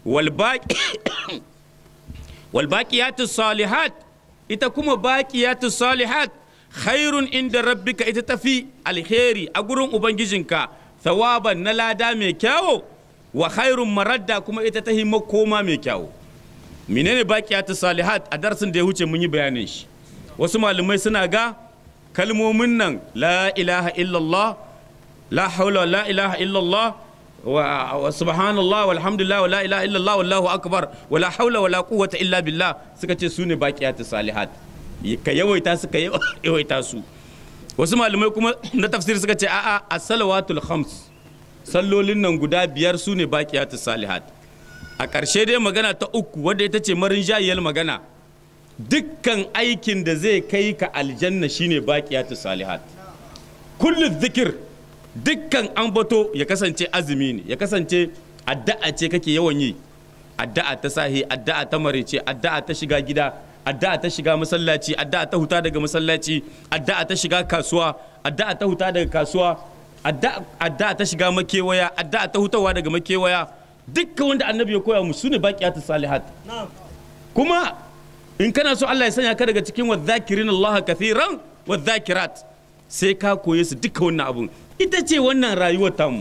walbaƙiyatu salihat ita kuma baƙiyatu salihat khairun inda rabbika ita tafi alheri a gurin ubangijinka thawaban na lada mai kyawo wa khairun maradda kuma ita ta makoma mai kyawo menene baƙiyatu salihat a darasin da ya huce mun yi bayanin shi wasu malamai suna ga kalmomin nan la ilaha illallah la haula la ilaha illallah wa subhanallah walhamdulillah wa la ilaha illallah wallahu akbar wa la haula wa la quwwata illa billah suka ce su ne baqiyatu salihat ka yawaita su ka yawaita su wasu malamai kuma na tafsir suka ce a'a as-salawatul khams sallolin nan guda biyar su ne baqiyatu salihat a ƙarshe dai magana ta uku wadda ita ce marin jayiyar magana dukkan aikin da zai kai ka aljanna shine baqiyatu salihat kullu zikir dukkan ambato ya kasance azumi ne ya kasance addu'a ce kake yawan yi addu'a ta sahi addu'a ta marice addu'a ta shiga gida addu'a ta shiga masallaci addu'a ta huta daga masallaci addu'a ta shiga kasuwa addu'a ta huta daga kasuwa addu'a ta shiga makewaya addu'a ta hutawa daga makewaya dukkan wanda annabi ya koya mu su ne baqiyatu salihat kuma in kana so Allah ya sanya ka daga cikin wadhakirin Allah kathiran wadhakirat sai ka koye su duka wannan abun ita ce wannan rayuwar tamu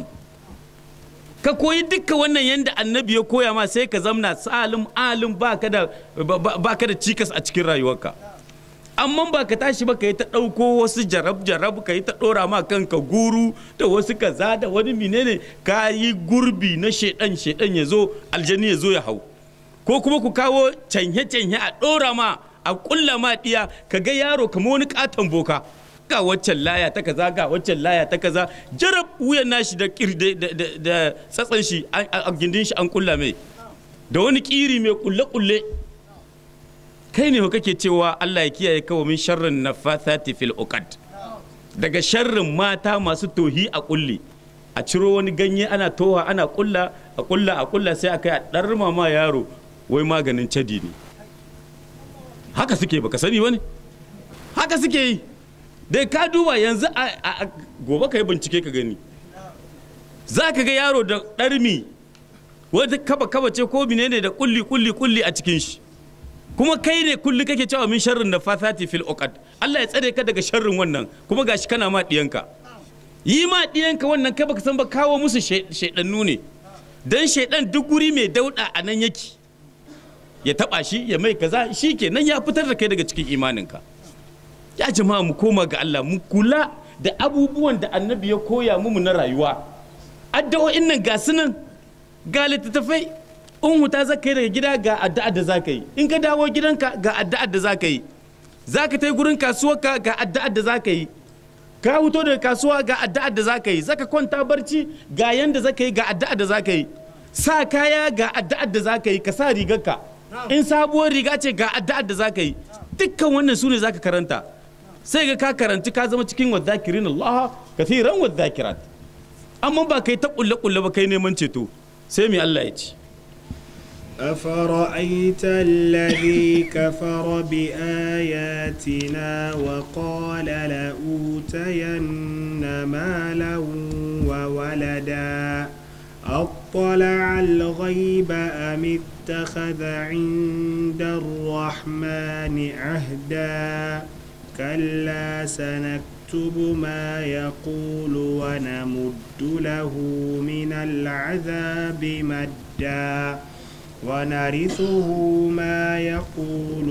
ka koyi duka wannan yanda annabi ya koya ma sai ka zamna salim alim baka da baka da cikas a cikin rayuwarka amma ba ka tashi ba ka yi ta ɗauko wasu jarab jarab ka yi ta ɗora ma kanka guru da wasu kaza da wani menene ka yi gurbi na shedan shedan ya zo aljani ya zo ya hau ko kuma ku kawo canye canye a ɗora ma a ƙulla ma ɗiya ka ga yaro kamar wani katon boka ga waccan laya ta kaza ga waccan laya ta kaza jarab wuyan nashi da da tsatsan shi a gindin shi an ƙulla mai da wani ƙiri mai ƙulle ƙulle kai ne kake cewa Allah ya kiyaye kawo min sharrin nafathati fil uqad daga sharrin mata masu tohi a kulli a ciro wani ganye ana toha ana kulla a kulla a kulla sai a kai a ɗarma ma yaro wai maganin cadi ne haka suke baka sani bane haka suke yi dai ka duba yanzu a gobe ka yi bincike ka gani za ka ga yaro da ɗarmi wata kaba kaba ce ko ne da kulli kulli kulli a cikin shi kuma kai ne kulli kake cewa min sharrin da fasati fil uqad Allah ya tsare ka daga sharrin wannan kuma gashi kana ma diyanka yi ma diyanka wannan kai baka san ba kawo musu shaidannu ne dan shaidan duk guri mai dauda a nan yake ya taba shi ya mai kaza shi ke nan ya fitar da kai daga cikin imaninka ya jama'a mu koma ga Allah mu kula da abubuwan da annabi ya koya mu na rayuwa addu'o'in nan ga sunan ga littattafai in huta za ka yi daga gida ga addu'ar da za ka yi in ka dawo gidanka ga addu'ar da za ka yi za ka ta yi gurin kasuwarka ga addu'ar da za ka yi ka huto daga kasuwa ga addu'ar da za ka yi za ka kwanta barci ga yanda za ka yi ga addu'ar da za ka yi sa kaya ga addu'ar da za ka yi ka sa rigarka in sabuwar riga ce ga addu'ar da za ka yi dukkan wannan su ne za ka karanta sai ga ka karanci ka zama cikin wadhakirin Allah kathiran wadhakirat amma ba kai ta kulle kulle ba kai neman ceto sai mai Allah ya ce أفرأيت الذي كفر بآياتنا وقال لأوتين مالا وولدا أطلع الغيب أم اتخذ عند الرحمن عهدا كلا سنكتب ما يقول ونمد له من العذاب مدا ونرثه ما يقول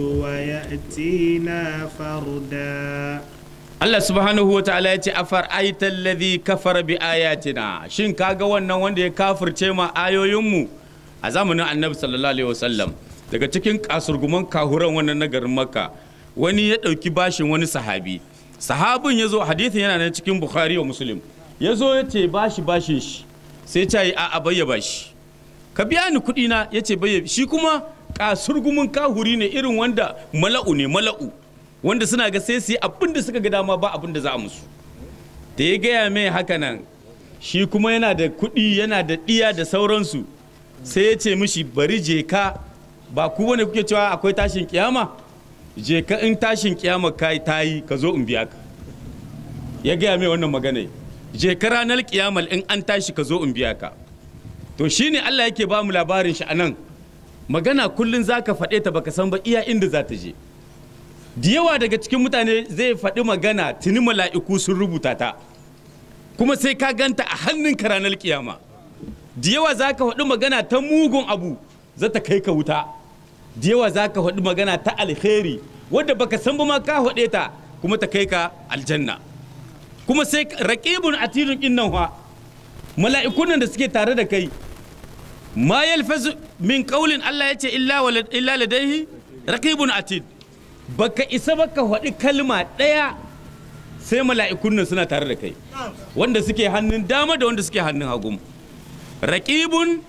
ويأتينا فردا Allah subhanahu wa ta'ala ya ce afar aital ladhi kafara bi ayatina shin kaga wannan wanda ya kafirce ma ayoyinmu a zamanin annabi sallallahu alaihi wasallam daga cikin kasurguman kahuran wannan na garin makka wani ya ɗauki bashin wani sahabi sahabin ya zo hadithin yana nan cikin bukhari wa muslim ya zo ya ce bashi bashin shi sai ta yi a bayya bashi ka biya ni kuɗi na ya ce bayya shi kuma kasurgumin kahuri ne irin wanda mala'u ne mala'u wanda suna ga sai su yi abin da suka ga dama ba abin da za a musu da ya gaya mai haka nan shi kuma yana da kuɗi yana da ɗiya da sauransu sai ya ce mishi bari je ka ba ku wani kuke cewa akwai tashin kiyama je ka in tashin kiyama ka ta yi ka zo in biya ka ya gaya mai wannan magana je ka ranar kiyamal in an tashi ka zo in biya ka to shine Allah yake ba mu labarin shi anan magana kullun zaka faɗe ta baka san ba iya inda za ta je da yawa daga cikin mutane zai faɗi magana tuni mala'iku sun rubuta ta kuma sai ka ganta a hannun ka ranar kiyama da yawa za ka faɗi magana ta mugun abu za ta kai ka wuta da yawa za ka faɗi magana ta alheri wadda baka san ba ma ka faɗe ta kuma ta kai ka aljanna kuma sai raƙibun atidun innan fa mala'ikun nan da suke tare da kai ma yalfazu min qaulin Allah yace illa illa ladaihi raqibun atid baka isa baka faɗi kalma ɗaya sai mala'ikun nan suna tare da kai wanda suke hannun dama da wanda suke hannun hagu raqibun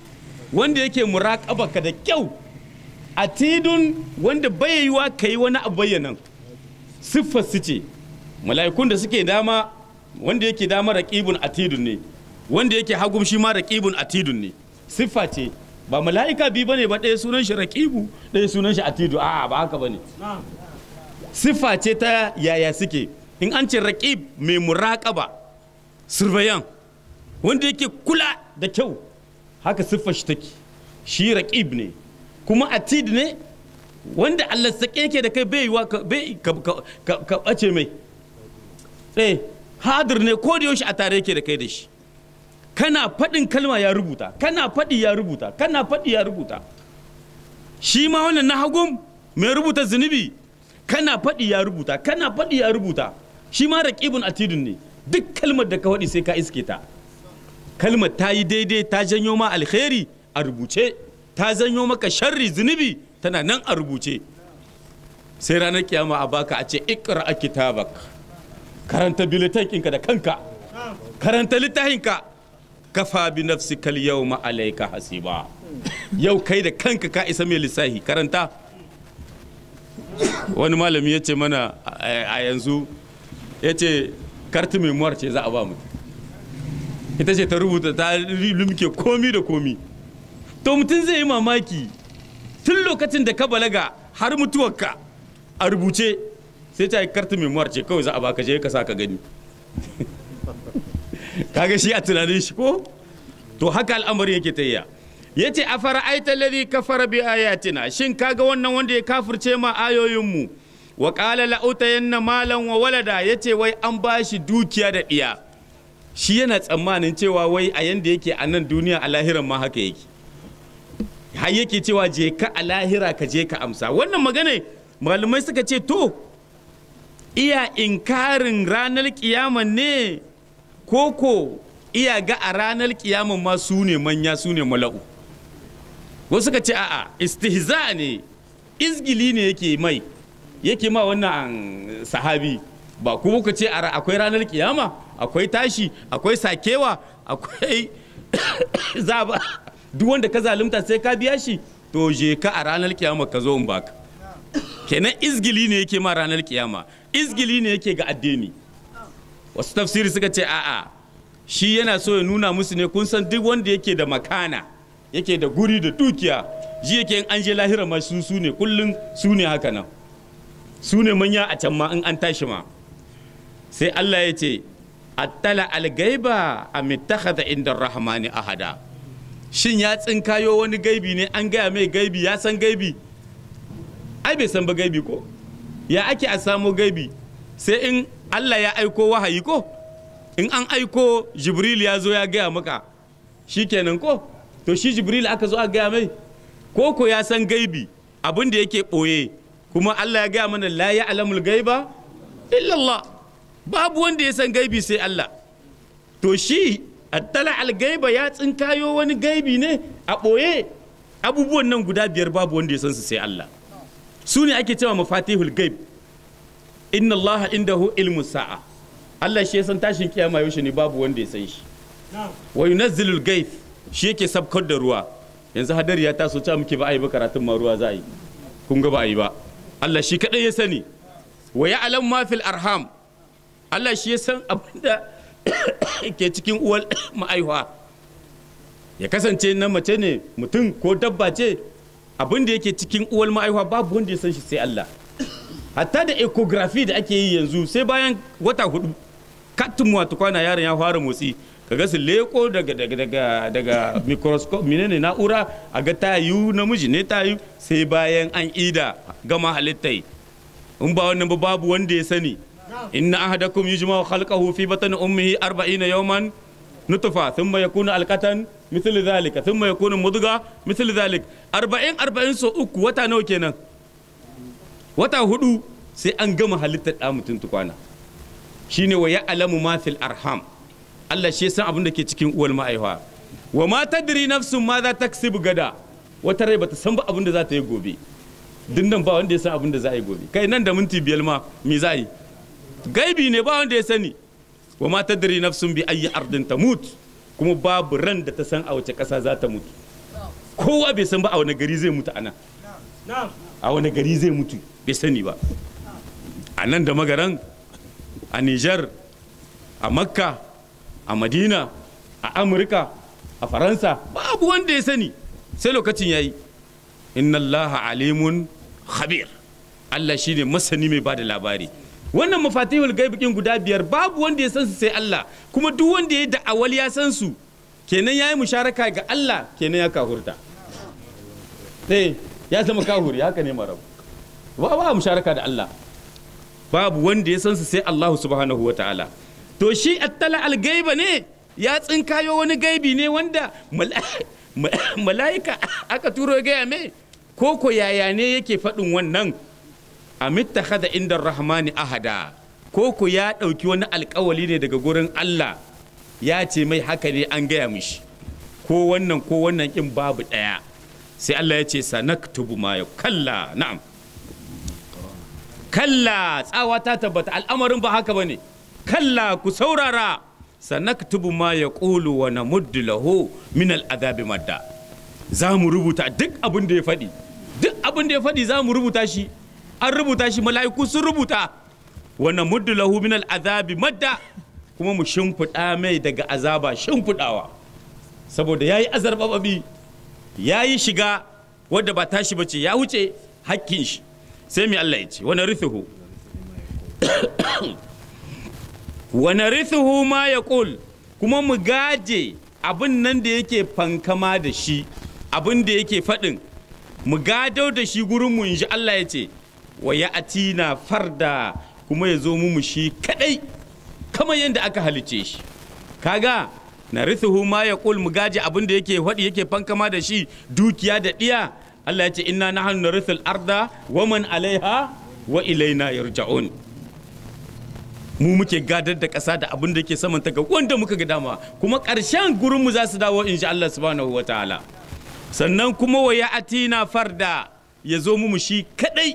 wanda yake muraƙaba ka da kyau atidun wanda bai yiwa ka yi wani abu bayyanan siffar su ce mala'ikun da suke dama wanda yake dama raqibun atidun ne wanda yake hagum shi ma raqibun atidun ne siffa ce ba mala'ika bi bane ba ɗaya sunan shi raqibu ɗaya sunan shi atidu a'a ba haka bane siffa ce ta yaya suke in an ce raqib mai muraƙaba surveyan wanda yake kula da kyau haka siffar shi take shi raqib ne kuma atid ne wanda Allah sake yake da kai bai yiwa ka bai ka ka- ka bace mai eh hadir ne ko da yaushe a tare yake da kai da shi kana faɗin kalma ya rubuta kana faɗi ya rubuta kana faɗi ya rubuta shi ma wannan na hagun mai rubuta zunubi kana faɗi ya rubuta kana faɗi ya rubuta shi ma raqibun atidun ne duk kalmar da ka faɗi sai ka iske ta kalmar ta yi daidai ta janyo ma alkhairi a rubuce ta janyo maka sharri zunubi tana nan a rubuce sai ranar kiyama a baka a ce ikra a kitabak karanta bilitakinka da kanka karanta littafinka kafa bi nafsika yawma alayka hasiba yau kai da kanka ka isa mai lissahi karanta wani malami ya ce mana a a yanzu ya ce karti memoir ce za a ba mutum ita ce ta rubuta ta lumke komi da komi to mutum zai yi mamaki tun lokacin da ka balaga har mutuwarka a rubuce sai ta yi karti memoir ce kawai za a baka je ka sa ka gani kaga shi a tunanin shi ko to haka al'amari yake ta ya ce a fara'aita ladhi kafara bi ayatina shin kaga wannan wanda ya kafirce ma ayoyinmu wa qala la utayanna malan wa walada yace wai an bashi dukiya da diya shi yana tsammanin cewa wai a yanda yake a nan duniya a lahiran ma haka yake har yake cewa je ka a lahira ka je ka amsa wannan magana malamai suka ce to iya inkarin ranar kiyaman ne koko iya ga a ranar kiyaman ma su ne manya su ne mala'u wasu suka ce a'a istihza ne izgili ne yake mai yake ma wannan sahabi ba kuma ku ce a ra- akwai ranar kiyama akwai tashi akwai sakewa akwai zaba duk wanda ka zalunta sai ka biya shi to je ka a ranar kiyama ka zo in baka kenan izgili ne yake ma ranar kiyama izgili ne yake ga addini wasu tafsiri suka ce a'a shi yana so ya nuna musu ne kun san duk wanda yake da makana yake da guri da dukiya ji yake in an je lahira ma su su ne kullum su ne haka nan su ne manya a can ma in an tashi ma sai Allah ya ce attala algaiba a mittakhadha inda rahmani ahada shin ya tsinkayo wani gaibi ne an gaya mai gaibi ya san gaibi ai bai san ba gaibi ko ya ake a samo gaibi sai in Allah ya aiko wahayi ko in an aiko jibril ya zo ya gaya maka shikenan ko to shi jibril aka zo a gaya mai ko ko ya san gaibi abin da yake ɓoye kuma Allah ya gaya mana la ya alamul gaiba illallah babu wanda ya san gaibi sai Allah to shi attala al-gaiba ya tsinkayo wani gaibi ne a ɓoye abubuwan nan guda biyar babu wanda ya san su sai Allah su ne ake cewa mafatihul gaib inna Allah indahu ilmu sa'a Allah shi ya san tashin kiyama yaushe ne babu wanda ya san shi wa yunazzilul gaib shi yake sabkar da ruwa yanzu hadari ya taso ta muke ba a yi ba karatun ma ruwa za a yi kun ga ba a yi ba Allah shi kadai ya sani wa ya'lam ma fil arham Allah shi ya san abinda ke cikin uwar ma'aihuwa ya kasance na mace ne mutum ko dabba ce abin da yake cikin uwar ma'aihuwa babu wanda ya san shi sai Allah hatta da ecography da ake yi yanzu sai bayan wata hudu katin wata kwana yaron ya fara motsi kaga su leko daga daga daga daga microscope menene na'ura a ga tayu namiji ne tayu sai bayan an ida gama halittai in ba wannan ba babu wanda ya sani inna ahadakum yujma'u khalqahu fi batni ummihi 40 yawman nutfa thumma yakunu alqatan mithlu dhalika thumma yakunu mudga mithlu dhalik 40 40 so uku wata nawa kenan wata hudu sai an gama halittar da mutum tukwana shine wa ya'lamu ma fil arham Allah shi ya san abin da ke cikin uwar ma'aifa wa ma tadri nafsun ma za ta gada wata rai bata san ba abin da za ta yi gobe din nan ba wanda ya san abin da za a yi gobe kai nan da minti biyar ma me za a yi gaibi ne ba wanda ya sani wa ma tadri nafsun bi ayyi ardin tamut kuma babu ran da ta san a wace ƙasa za ta mutu kowa bai san ba a wani gari zai mutu a nan a wani gari zai mutu bai sani ba a nan da magaran a Nijar a Makka a Madina a Amurka a Faransa babu wanda ya sani sai lokacin yayi inna Allah alimun khabir Allah shine masani mai bada labari wannan mafatihul gaibikin guda biyar babu wanda ya san su sai Allah kuma duk wanda ya da'awal ya san su kenan yayi musharaka ga Allah kenan ya kahurta eh ya zama kahuri haka ne marabu ba ba musharaka da Allah babu wanda ya san su sai Allah subhanahu wa ta'ala to shi attala al-gaiba ne ya tsinkayo wani gaibi ne wanda mala'ika aka turo ya gaya mai ko ko yaya ne yake faɗin wannan amitta hada inda rahmani ahada ko ko ya ɗauki wani alkawali ne daga gurin Allah ya ce mai haka ne an gaya mishi ko wannan ko wannan in babu ɗaya sai Allah ya ce sanaktubu ma ya kalla na'am kalla tsawa ta tabbata al'amarin ba haka bane kalla ku saurara sanaktubu ma ya ƙulu wa namuddu lahu min al'adabi madda za mu rubuta duk abin da ya faɗi duk abin da ya faɗi za mu rubuta shi an rubuta shi mala'iku sun rubuta wa namuddu lahu min al'adabi madda kuma mu shimfiɗa mai daga azaba shimfiɗawa saboda ya yi azarbababi ya yi shiga wadda ba tashi ba ce ya wuce hakkin shi sai mai Allah ya ce wani rithuhu wani rithuhu ma ya ƙul kuma mu gaje abin nan da yake fankama da shi abin da yake faɗin mu gadau da shi gurin mu inji Allah ya ce wa ya atina farda kuma ya zo mu shi kadai kamar yadda aka halice shi kaga na rithuhu ma ya ƙul mu gaje abin da yake faɗi yake fankama da shi dukiya da ɗiya Allah ya ce inna nahnu narithul arda wa man alaiha wa ilaina yarja'un mu muke gadar da ƙasa da abin da ke saman ta ga wanda muka ga dama kuma ƙarshen gurin mu za su dawo insha Allah subhanahu wa ta'ala sannan kuma wa atina farda ya zo mu shi kadai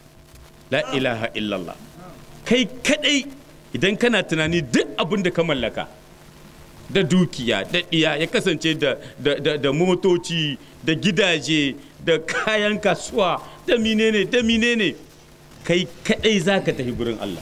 la ilaha illallah kai kadai idan kana tunani duk abin da ka mallaka da dukiya da ɗiya ya kasance da, da, da motoci da gidaje da kayan kasuwa da menene da menene kai kadai za ka tafi gurin Allah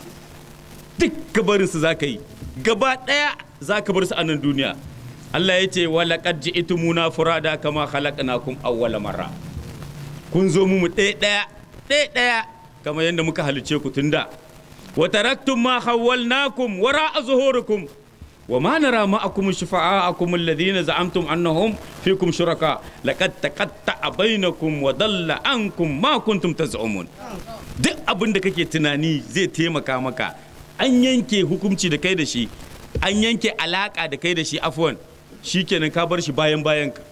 duk gabarinsu za ka yi gaba ɗaya za ka bar su a nan duniya Allah ya ce wala qad ji'tumuna furada kama khalaqnakum awwala marra kun zo mu ɗaya ɗaya ɗaya ɗaya kamar yadda muka halice ku tunda wa taraktum ma khawwalnakum wara'a zuhurikum wa ma nara ma'akum shufa'akum alladhina za'amtum annahum fikum shuraka laqad taqatta'a bainakum wa dalla ankum ma kuntum taz'umun duk abin da kake tunani zai taimaka maka an yanke hukunci da kai da shi an yanke alaka da kai da shi afwan shikenan ka bar shi bayan bayan ka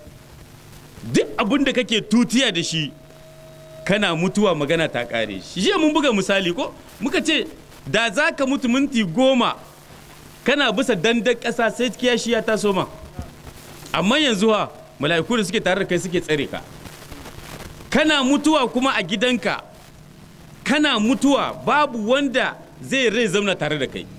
duk abin da kake tutiya da shi kana mutuwa magana ta kare shi jiya mun buga misali ko muka ce da za ka mutu minti goma kana bisa dandan ƙasa sai kiyashi ya taso ma amma yanzu ha mala'iku da suke tare da kai suke tsare ka kana mutuwa kuma a gidanka kana mutuwa babu wanda zai rai zauna tare da kai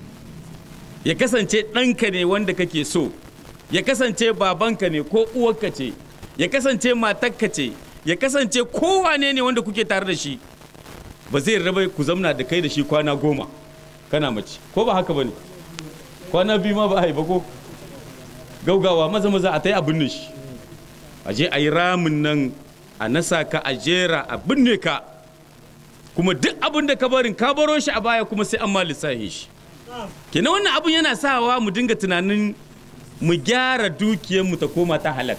ya kasance ɗanka ne wanda kake so ya kasance babanka ne ko uwarka ce ya kasance matarka ce ya kasance kowane ne wanda kuke tare da shi ba zai raba ku zamna da kai da shi kwana goma kana mace ko ba haka ba ne kwana biyu ma ba a yi ba ko gaugawa maza maza a ta yi abin da shi a je a yi ramin nan a nasa ka a jera a binne ka kuma duk abin da ka barin ka baro shi a baya kuma sai an ma lissahin shi kenan wannan abin yana sawa mu dinga tunanin mu gyara dukiyarmu ta koma ta halak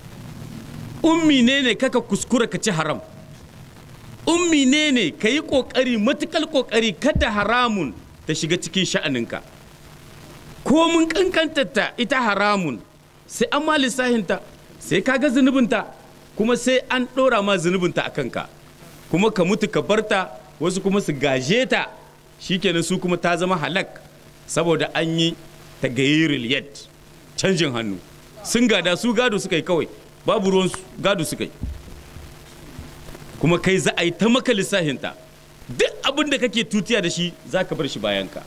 ummi ne ne kaka kuskura ka ci haram ummi ne ne ka yi ƙoƙari matuƙar ƙoƙari kada haramun ta shiga cikin sha'aninka ko mun ƙanƙantarta ita haramun sai an ma lissahinta sai ka ga zunubinta kuma sai an ɗora ma zunubinta a kanka kuma ka mutu ka barta wasu kuma su gaje ta shikenan su kuma ta zama halak saboda an yi ta gayiril yad canjin hannu sun gada su gado suka yi kawai babu ruwan gado suka yi kuma kai za a yi ta maka lissahinta duk abin da kake tutiya da shi za ka bar shi bayanka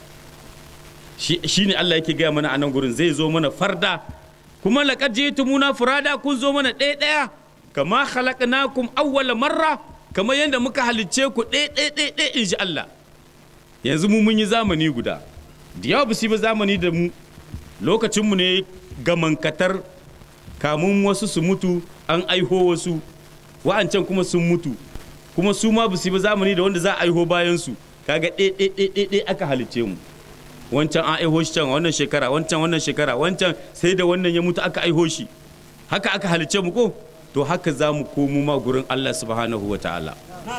shi ne Allah yake gaya mana a nan gurin zai zo mana farda kuma laƙar je tumuna furada kun zo mana ɗaya ɗaya kama khalaqnakum awwala marra kamar yadda muka halicce ku ɗaya ɗaya ɗaya ɗaya in ji Allah yanzu mu mun yi zamani guda da yawa ba su yi ba zamani da mu lokacinmu ne gamankatar kamun wasu su mutu an aiho wasu wa'ancan kuma sun mutu kuma su ma ba su yi ba zamani da wanda za a aiho bayan su kaga ɗaya aka halicce mu wancan an aiho shi can wannan shekara wancan wannan shekara wancan sai da wannan ya mutu aka aiho shi haka aka halicce mu ko to haka za mu komo ma gurin Allah subhanahu wa ta'ala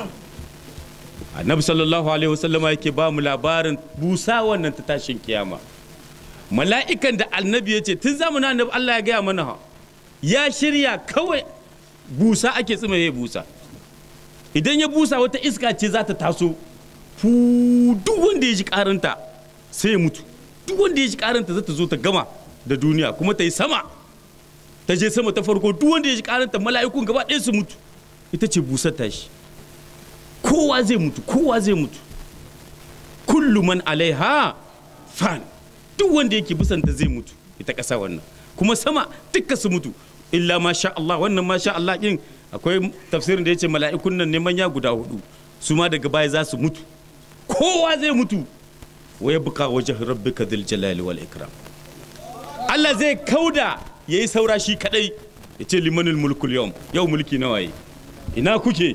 annabi sallallahu alaihi wasallama yake ba mu labarin busa wannan ta tashin kiyama mala'ikan da annabi ya ce tun zamanin annabi Allah ya gaya mana ha ya shirya kawai busa ake tsima ya busa idan ya busa wata iska ce za ta taso fu duk wanda ya ji karanta sai ya mutu duk wanda ya ji karanta za ta zo ta gama da duniya kuma ta yi sama ta je sama ta farko duk wanda ya ji karanta mala'ikun gaba ɗaya su mutu ita ce busar tashi kowa zai mutu kowa zai mutu kullu man alaiha fan duk wanda yake bisanta zai mutu ita ƙasa wannan kuma sama dukka su mutu illa ma sha Allah wannan ma sha Allah din akwai tafsirin da yace mala'ikun nan ne manya guda hudu su ma daga baya za su mutu kowa zai mutu wa yabqa wajh rabbika dhil jalali wal ikram Allah zai kauda yayi saura shi kadai yace limanul mulkul yawm yau mulki nawa yi ina kuke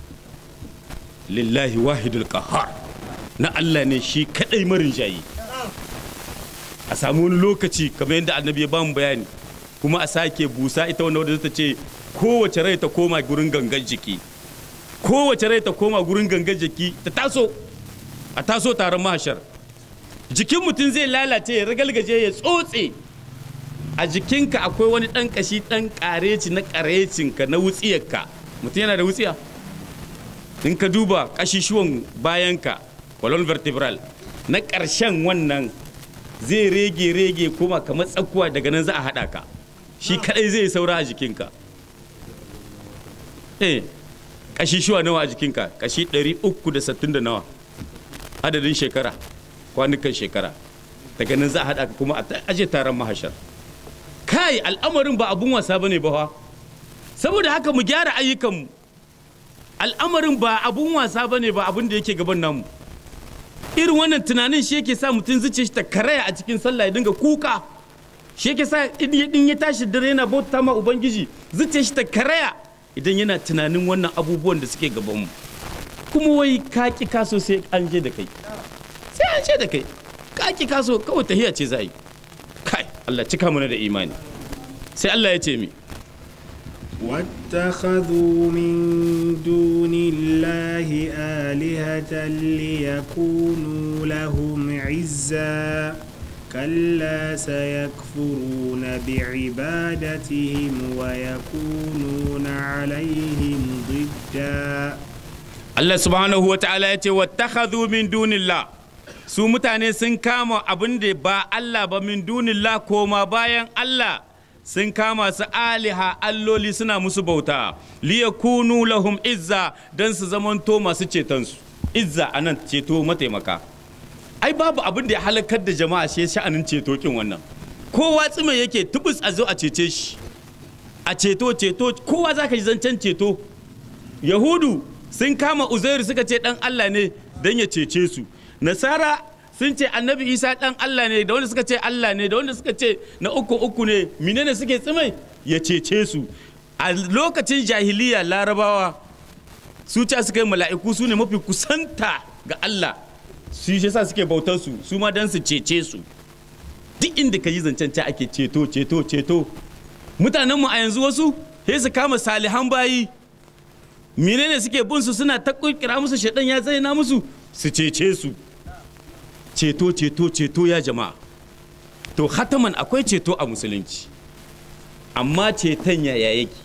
lillahi wahidul qahhar na Allah ne shi kadai marin jayi a samu wani lokaci kamar yadda annabi ya bamu bayani kuma a sake busa ita wanda wadda ta ce kowace rai ta koma gurin gangan jiki kowace rai ta koma gurin gangan jiki ta taso a taso taron mahashar jikin mutum zai lalace ya ragalgaje ya tsotse a jikinka akwai wani ɗan kashi ɗan ƙareci na ƙarecinka na wutsiyarka mutum yana da wutsiya in ka duba ƙashishuwan bayanka colon vertebral na ƙarshen wannan zai rege rege kuma kamar tsakuwa daga nan za a haɗa ka shi kaɗai zai saura a jikinka eh ƙashishuwa nawa a jikinka ƙashi 360 da nawa adadin shekara kwanukan shekara daga nan za a haɗa ka kuma a aje taron mahashar kai al'amarin ba abun wasa bane ba saboda haka mu gyara ayyukanmu al'amarin ba abun wasa bane ba abun da yake gaban namu irin wannan tunanin shi yake sa mutum zuciya shi ta karaya a cikin sallah ya dinga kuka shi yake sa in ya tashi dare yana bauta ma ubangiji zuciya shi ta karaya idan yana tunanin wannan abubuwan da suke gaban mu kuma wai ka ki kaso sai an je da kai sai an je da kai ka ki kaso kawai tahiya ce za a yi kai Allah cika mana da imani sai Allah ya ce mi واتخذوا من دون الله آلهة ليكونوا لهم عزا كلا سيكفرون بعبادتهم ويكونون عليهم ضدا Allah subhanahu wa ta'ala ya ce wattakhadhu min dunillah su mutane sun kama abin da ba Allah ba min dunillah koma bayan Allah sun kama su aliha alloli suna musu bauta liyakunu lahum izza dan su zamanto masu cetonsu izza anan ceto mataimaka ai babu abin da ya halakar da jama'a shi sha'anin ceto kin wannan kowa tsime yake tubus a zo a cece shi a ceto ceto kowa zaka ji zancen ceto yahudu sun kama uzairu suka ce dan Allah ne dan ya cece su nasara sun ce annabi isa dan Allah ne da wanda suka ce Allah ne da wanda suka ce na uku uku ne menene suke tsimai ya cece su a lokacin jahiliya larabawa su ce suka yi mala'iku su ne mafi kusanta ga Allah su shi sa suke bautar su su ma dan su cece su duk inda ka yi zancen ta ake ceto ceto ceto mutanenmu a yanzu wasu sai su kama salihan bayi menene suke bin su suna ta kira musu shaidan ya zaina musu su cece su ceto ceto ceto ya jama'a to hataman akwai ceto a musulunci amma ceton yaya yake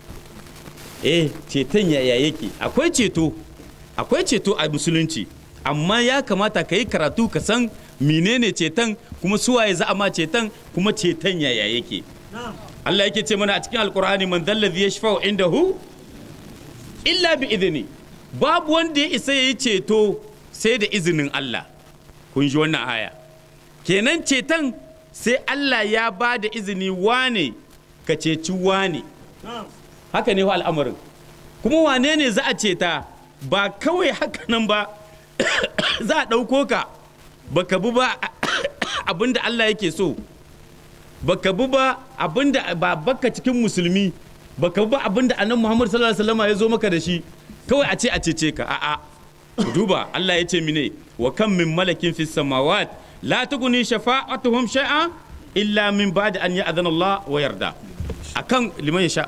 eh ceton yaya yake akwai ceto akwai ceto a musulunci amma ya kamata ka yi karatu ka san menene ceton kuma suwaye za a ma ceton kuma ceton yaya yake Allah yake ce mana a cikin alkur'ani man dallazi yashfa'u indahu illa bi izini babu wanda ya isa ya yi ceto sai da izinin Allah kun ji wannan aya kenan ceton sai Allah ya ba da izini wane ka ceci wane haka ne wa al'amarin kuma wane ne za a ceta ba kawai haka nan ba za a ɗauko ka baka bi ba abinda Allah yake so baka bi ba abinda ba baka cikin musulmi baka bi ba abinda annabi Muhammad sallallahu alaihi wasallam ya zo maka da shi kawai a ce a cece ka a'a duba Allah ya ce mine wa kam min malakin fis samawat la tughni shafa'atuhum shay'a illa min ba'di an ya'dhana Allah wa yarda akan liman yasha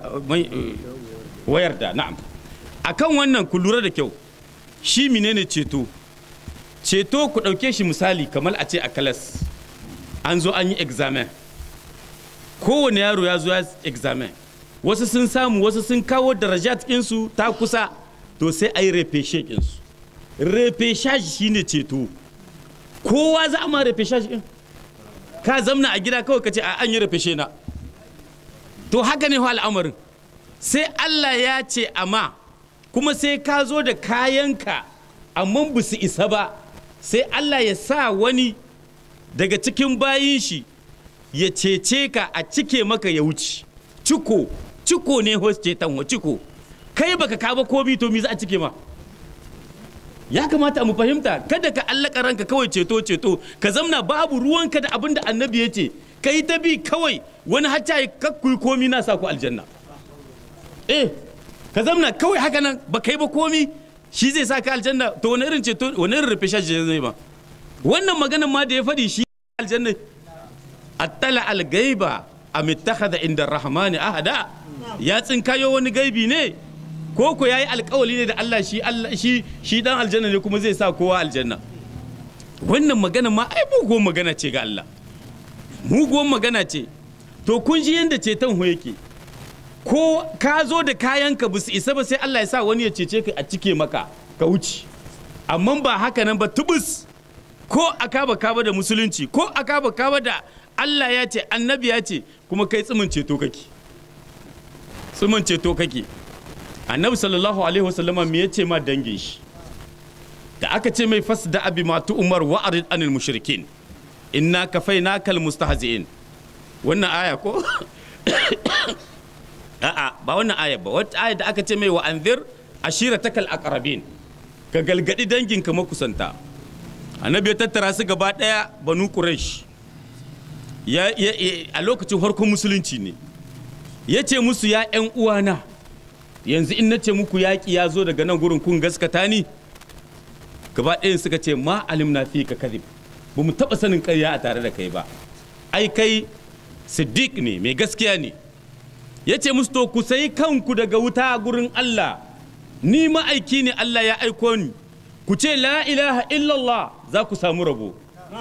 wa yarda na'am akan wannan ku lura da kyau shi menene ceto ceto ku ɗauke shi misali kamar a ce a kalas an zo an yi examen kowane yaro ya zo ya examen wasu sun samu wasu sun kawo darajat ɗinsu ta kusa to sai a yi refeshe ɗinsu refeshage shine ceto kowa za a ma refeshage ɗin ka zamna a gida kawai ka ce a an yi refeshe na to haka ne al'amarin sai Allah ya ce amma kuma sai ka zo da kayanka amma ba su isa ba sai Allah ya sa wani daga cikin bayin shi ya cece ka a cike maka ya wuce ciko ciko ne host ceton wa ciko kai baka kaba komi to mi za a cike ma ya kamata mu fahimta kada ka allaka ranka kawai ceto ceto ka zamna babu ruwanka da abin da annabi ya ce ka yi ta bi kawai wani hacca ya kakkuyi komi na sa ku aljanna eh ka zamna kawai haka nan ba kai ba komi shi zai sa ka aljanna to wani irin ceto wani irin rufe shashi zai ba wannan maganan ma da ya faɗi shi aljanna attala algaiba am ittakhadha inda rahmani ahada ya tsinkayo wani gaibi ne ko ko yayi alkawali ne da Allah shi Allah shi shi dan aljanna ne kuma zai sa kowa aljanna wannan magana ma ai muguwar magana ce ga Allah muguwar magana ce to kun ji yanda ceton ho yake ko ka zo da kayanka ba su isa ba sai Allah ya sa wani ya cece ka a cike maka ka wuce amma ba haka nan ba tubus ko akaba kaba da musulunci ko akaba kaba da Allah ya ce annabi ya ce kuma kai tsimin ceto kake tsimin ceto kake annabi sallallahu alaihi wasallama me ya ce ma dangin shi da aka ce mai fas da abi matu umar wa arid anil mushrikin inna kafainakal mustahzi'in wannan aya ko a'a ba wannan aya ba wata aya da aka ce mai wa anzir ashiratakal aqrabin ka galgadi danginka makusanta annabi ya tattara su gaba daya banu quraish ya, ya, a lokacin farkon musulunci ne ya ce musu ya yan uwana yanzu in na ce muku yaƙi ya zo daga nan gurin kun gaskata ni gaba ɗayan suka ce ma alim na fi ka kadib ba mu taɓa sanin ƙarya a tare da kai ba ai kai siddiq ne mai gaskiya ne ya ce musu to ku sayi kanku daga wuta gurin Allah ni ma'aiki ne Allah ya aiko ni ku ce la ilaha illallah za ku samu rabo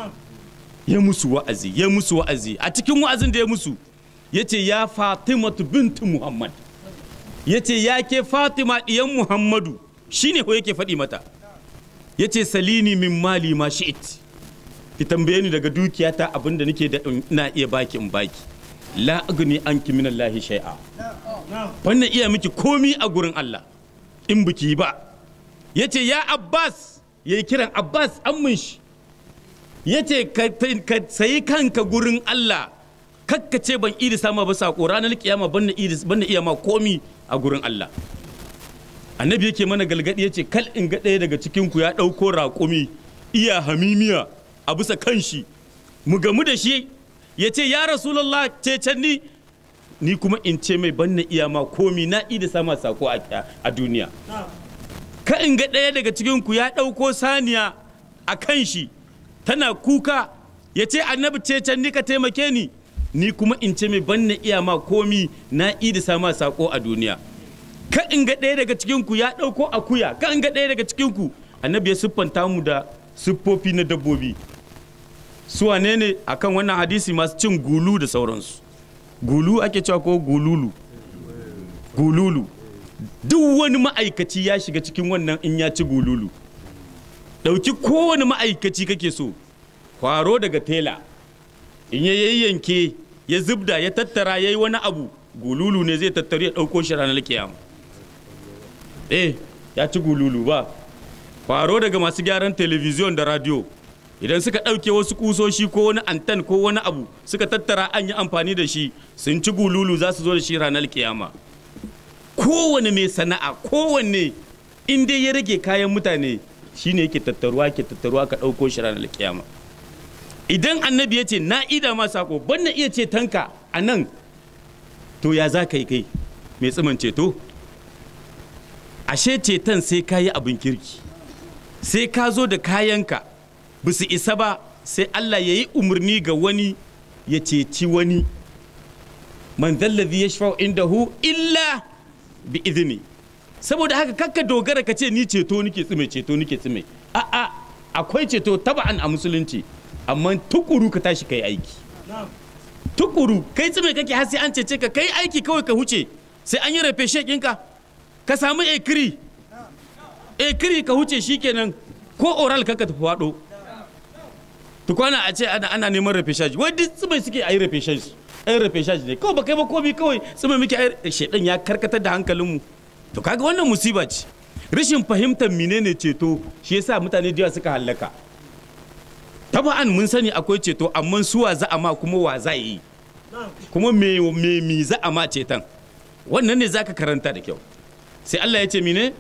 ya musu wa'azi ya musu wa'azi a cikin wa'azin da ya musu ya ce ya fatimatu bintu muhammad ya ce ya ke fatima ɗiyan muhammadu shine ko yake faɗi mata ya ce salini min mali ma shi'it ki tambaye ni daga dukiyata abinda nake da na iya baki in baki la agni anki min Allah shay'a wannan iya miki komi a gurin Allah in biki ba yace ya Abbas yayi kiran Abbas ammin shi yace ka sayi kanka gurin Allah kakkace ban idi sama ba sako ranar kiyama ban na iya ma komi a gurin Allah annabi yake mana galgadi yace kal in ga ɗaya daga cikin ku ya ɗauko raƙumi iya hamimiya a bisa kanshi mu gamu da shi ya ce ya rasulallah cecen ni ni kuma in ce mai ban na iya ma komi na da sama sako a duniya ka in ga ɗaya daga cikin ku ya ɗauko saniya a kan shi tana kuka ya ce annabi cecen ni ka taimake ni ni kuma in ce mai ban na iya ma komi na da sama sako a duniya ka in ga ɗaya daga cikin ku ya ɗauko akuya ka in ga ɗaya daga cikin ku annabi ya siffanta mu da siffofi na dabbobi su wane ne akan wannan hadisi masu cin gulu da sauransu gulu ake cewa ko gululu gululu duk wani ma'aikaci ya shiga cikin wannan in ya ci gululu ɗauki kowane ma'aikaci kake so kwaro daga tela in ya yayyanke ya zubda ya tattara ya yi wani abu gululu ne zai tattaro ya ɗauko shi ranar kiyama eh ya ci gululu ba kwaro daga masu gyaran telebijin da radio idan suka ɗauke wasu kusoshi ko wani antan ko wani abu suka tattara an yi amfani da shi sun ci gululu za su zo da shi ranar kiyama kowane mai sana'a kowanne in dai ya rage kayan mutane shine yake tattaruwa ke tattaruwa ka ɗauko shi ranar kiyama idan annabi ya ce na ida ma sako ban na iya ce tanka a nan to ya za ka yi kai mai tsiman ceto ashe ceton sai ka yi abin kirki sai ka zo da kayanka ba su isa ba sai Allah ya yi umarni ga wani ya ceci wani man zallazi ya shafa indahu illa bi izini saboda haka kakka dogara ka ce ni ceto nike tsime ceto nike tsime a'a akwai ceto taba'an a musulunci amma tukuru ka tashi kai aiki tukuru kai tsime kake har sai an cece ka kai aiki kawai ka huce sai an yi rafe shekinka ka samu ekiri ekiri ka huce shikenan ko oral kaka tafi faɗo tukwana a ce ana, ana neman rafe shaji wai duk tsime suke a yi rafe shaji ai rafe shaji ne kawai ba kai ba komi kawai tsime muke ai shedan ya karkatar da hankalinmu to kaga wannan musiba ce rashin fahimtar menene ceto shi yasa mutane da yawa suka hallaka taba'an mun sani akwai ceto amma su wa za a ma kuma wa za yi kuma me me mi za a ma ceton wannan ne zaka karanta da kyau sai Allah ya ce mine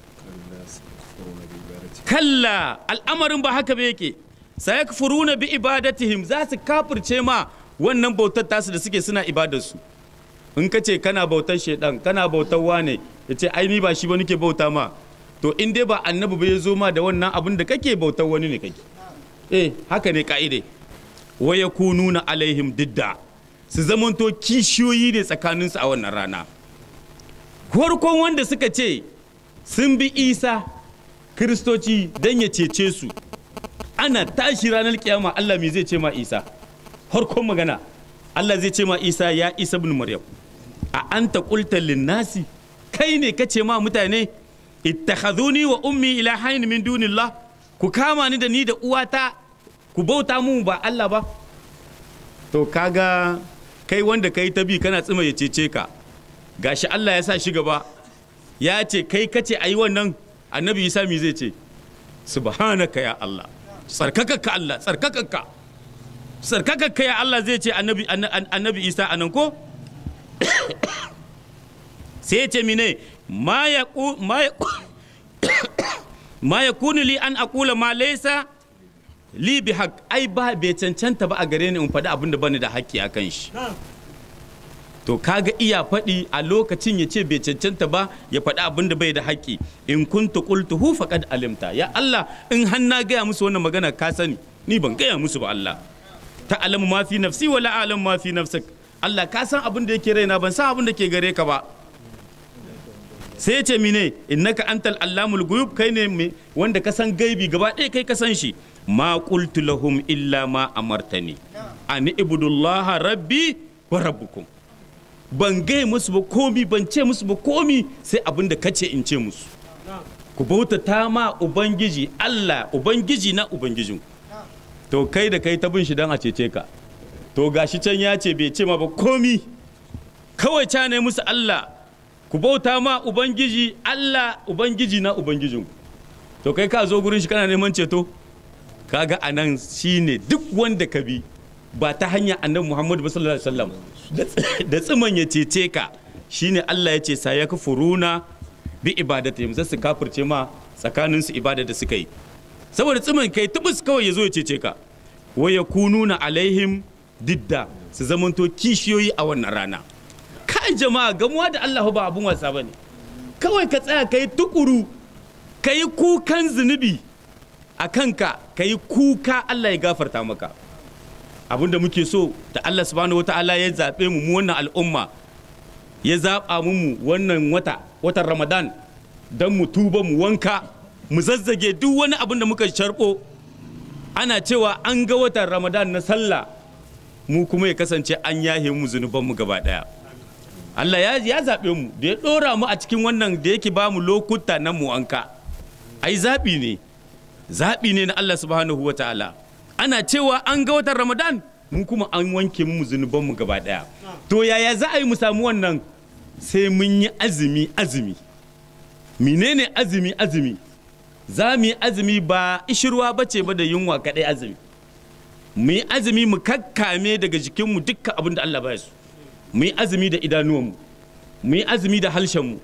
kalla al'amarin ba haka ba yake sayakfuruna bi ibadatihim za su kafirce ma wannan bautar tasu da suke suna ibadarsu in ka ce kana bautar shaidan kana bautar wane ya ce ai ni ba shi ba nake bauta ma to in dai ba annabi ba ya zo ma da wannan abin da kake bautar wani ne kake eh haka ne ka'ide wa yakununa alaihim didda su zamanto kishiyoyi ne tsakaninsu a wannan rana farkon wanda suka ce sun bi isa kiristoci don ya cece su ana tashi ranar kiyama allah me zai ce ma isa farkon magana allah zai ce ma isa ya isa bin maryam a anta qulta linnasi kai ne kace ma mutane ittakhadhuni wa ummi ilahain min dunillah ku kama ni da ni da uwata ku bauta mu ba Allah ba to kaga kai wanda kai ta bi kana tsima ya cece ka gashi Allah ya sa shi gaba ya ce kai kace ayi wannan annabi Isa mi zai ce subhanaka ya Allah tsarkakakka Allah tsarkakakka tsarkakakka ya Allah zai ce annabi annabi Isa anan ko sai ya ce mine ma ya ma ya kuni li an akula ma laisa li bi haq ai ba bai cancanta ba a gare ni in faɗi abin da bani da haƙƙi a kan shi to kaga iya faɗi a lokacin ya ce bai cancanta ba ya faɗi abin da bai da haƙƙi in kuntu qultuhu faqad alimta ya Allah in har na gaya musu wannan magana ka sani ni ban gaya musu ba Allah ta alamu ma fi nafsi wala alamu ma fi nafsik Allah ka san abin da yake raina ban san abin da ke gare ka ba sai ce mine innaka antal allamul guyub kai ne wanda ka san gaibi gaba ɗaya kai ka san shi ma qultu lahum illa ma amartani an ibudullaha rabbi wa rabbukum ban gai musu ba komi ban ce musu ba komi sai abin da kace in ce musu ku bautata ma ubangiji Allah ubangiji na ubangijin to kai da kai ta bin shi dan a cece ka to gashi can ya ce bai ce ma ba komi kawai ca ne musu Allah ku bauta ma ubangiji Allah ubangiji na ubangijin to kai ka zo gurin shi kana neman ceto kaga anan shine duk wanda ka bi ba ta hanya annabi Muhammad sallallahu alaihi wasallam da tsiman ya cece ka shine Allah ya ce sa ya kafuruna bi ibadatihim za su kafirce ma tsakanin su ibada da suka yi saboda tsiman kai tubus kawai ya zo ya cece ka wa yakununa alaihim didda su zamanto kishiyoyi a wannan rana kai jama'a gamuwa da Allah ba abun wasa bane kawai ka tsaya kai tukuru kai kukan zunubi a kanka kai kuka Allah ya gafarta maka abinda muke so da Allah subhanahu wataala ya zaɓe mu mu wannan al'umma ya zaɓa mu wannan wata watan Ramadan don mu tuba mu wanka mu zazzage duk wani abin da muka sharɓo ana cewa an ga watan Ramadan na sallah mu kuma ya kasance an yahe mu zunubanmu gaba ɗaya Allah ya, ya zaɓe mu da ya ɗora mu a cikin wannan da yake ba mu lokuta na mu wanka ai zaɓi ne zaɓi ne na Allah subhanahu wa ta'ala ana cewa an ga watan ramadan mun kuma an wanke mu zunubanmu gaba ɗaya to yaya za a yi mu samu wannan sai mun yi azumi azumi menene azumi azumi za mu yi azumi ba ishirwa ba ce ba da yunwa kaɗai azumi mu yi azumi mu kakkame daga jikinmu dukkan abin da Allah ba su mu yi azumi da idanuwanmu mu yi azumi da harshenmu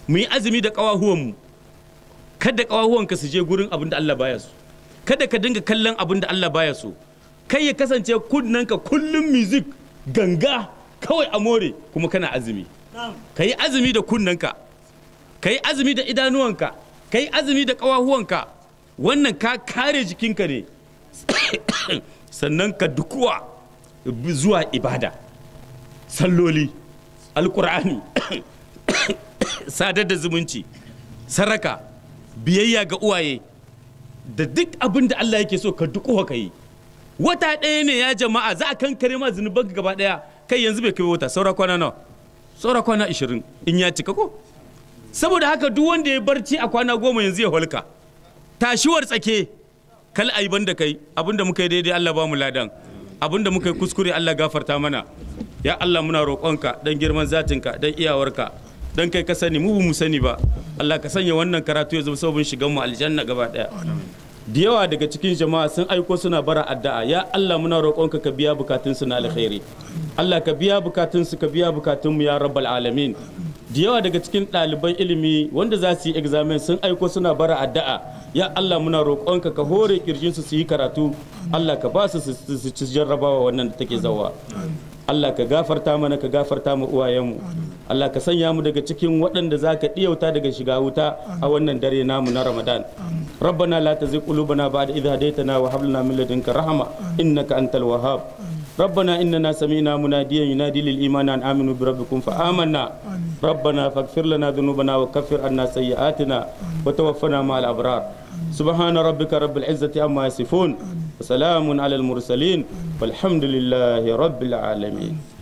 mu yi azumi da ƙawahuwanmu kada ƙawahuwanka su je gurin abin da Allah baya so kada ka dinga kallon abin da Allah baya so kai ya kasance kunnanka kullum music ganga kawai a more kuma kana azumi ka yi azumi da kunnanka ka yi azumi da idanuwanka ka yi azumi da ƙawahuwanka wannan ka kare jikinka ne sannan ka dukuwa zuwa ibada salloli alkur'ani sadar da zumunci saraka biyayya ga uwaye da duk abin da Allah yake so ka dukuwa ka yi wata ɗaya ne ya jama'a za a kankare ma zunuban gaba ɗaya kai yanzu bai kai wata saura kwana nawa saura kwana 20 in ya cika ko saboda haka duk wanda ya barci a kwana goma yanzu ya holka tashiwar tsake kal aiban da kai abinda muka yi daidai Allah ba mu ladan abinda muka yi kuskure Allah gafarta mana ya Allah muna roƙonka dan girman zatinka dan iyawarka dan kai ka sani mu mu sani ba Allah ka sanya wannan karatu ya zama sabon shigan mu aljanna gaba daya da yawa daga cikin jama'a sun aiko suna bara addu'a ya Allah muna roƙonka ka biya bukatun su na alkhairi Allah ka biya bukatun su ka biya bukatun mu ya rabbal alamin da yawa daga cikin ɗaliban ilimi wanda za su yi examen sun aiko suna bara addu'a ya Allah muna roƙonka ka hore kirjin su su yi karatu Allah ka ba su su ci jarrabawa wannan da take zawa Allah ka gafarta mana ka gafarta mu uwayenmu Allah ka sanya mu daga cikin waɗanda za ka ɗiyauta daga shiga wuta a wannan dare namu na Ramadan ربنا لا تزغ قلوبنا بعد إذ هديتنا وهب لنا من لدنك رحمة إنك أنت الوهاب ربنا إننا سمعنا مناديا ينادي للإيمان أن آمنوا بربكم فآمنا ربنا فاغفر لنا ذنوبنا وكفر عنا سيئاتنا وتوفنا مع الأبرار سبحان ربك رب العزة عما يصفون وسلام على المرسلين والحمد لله رب العالمين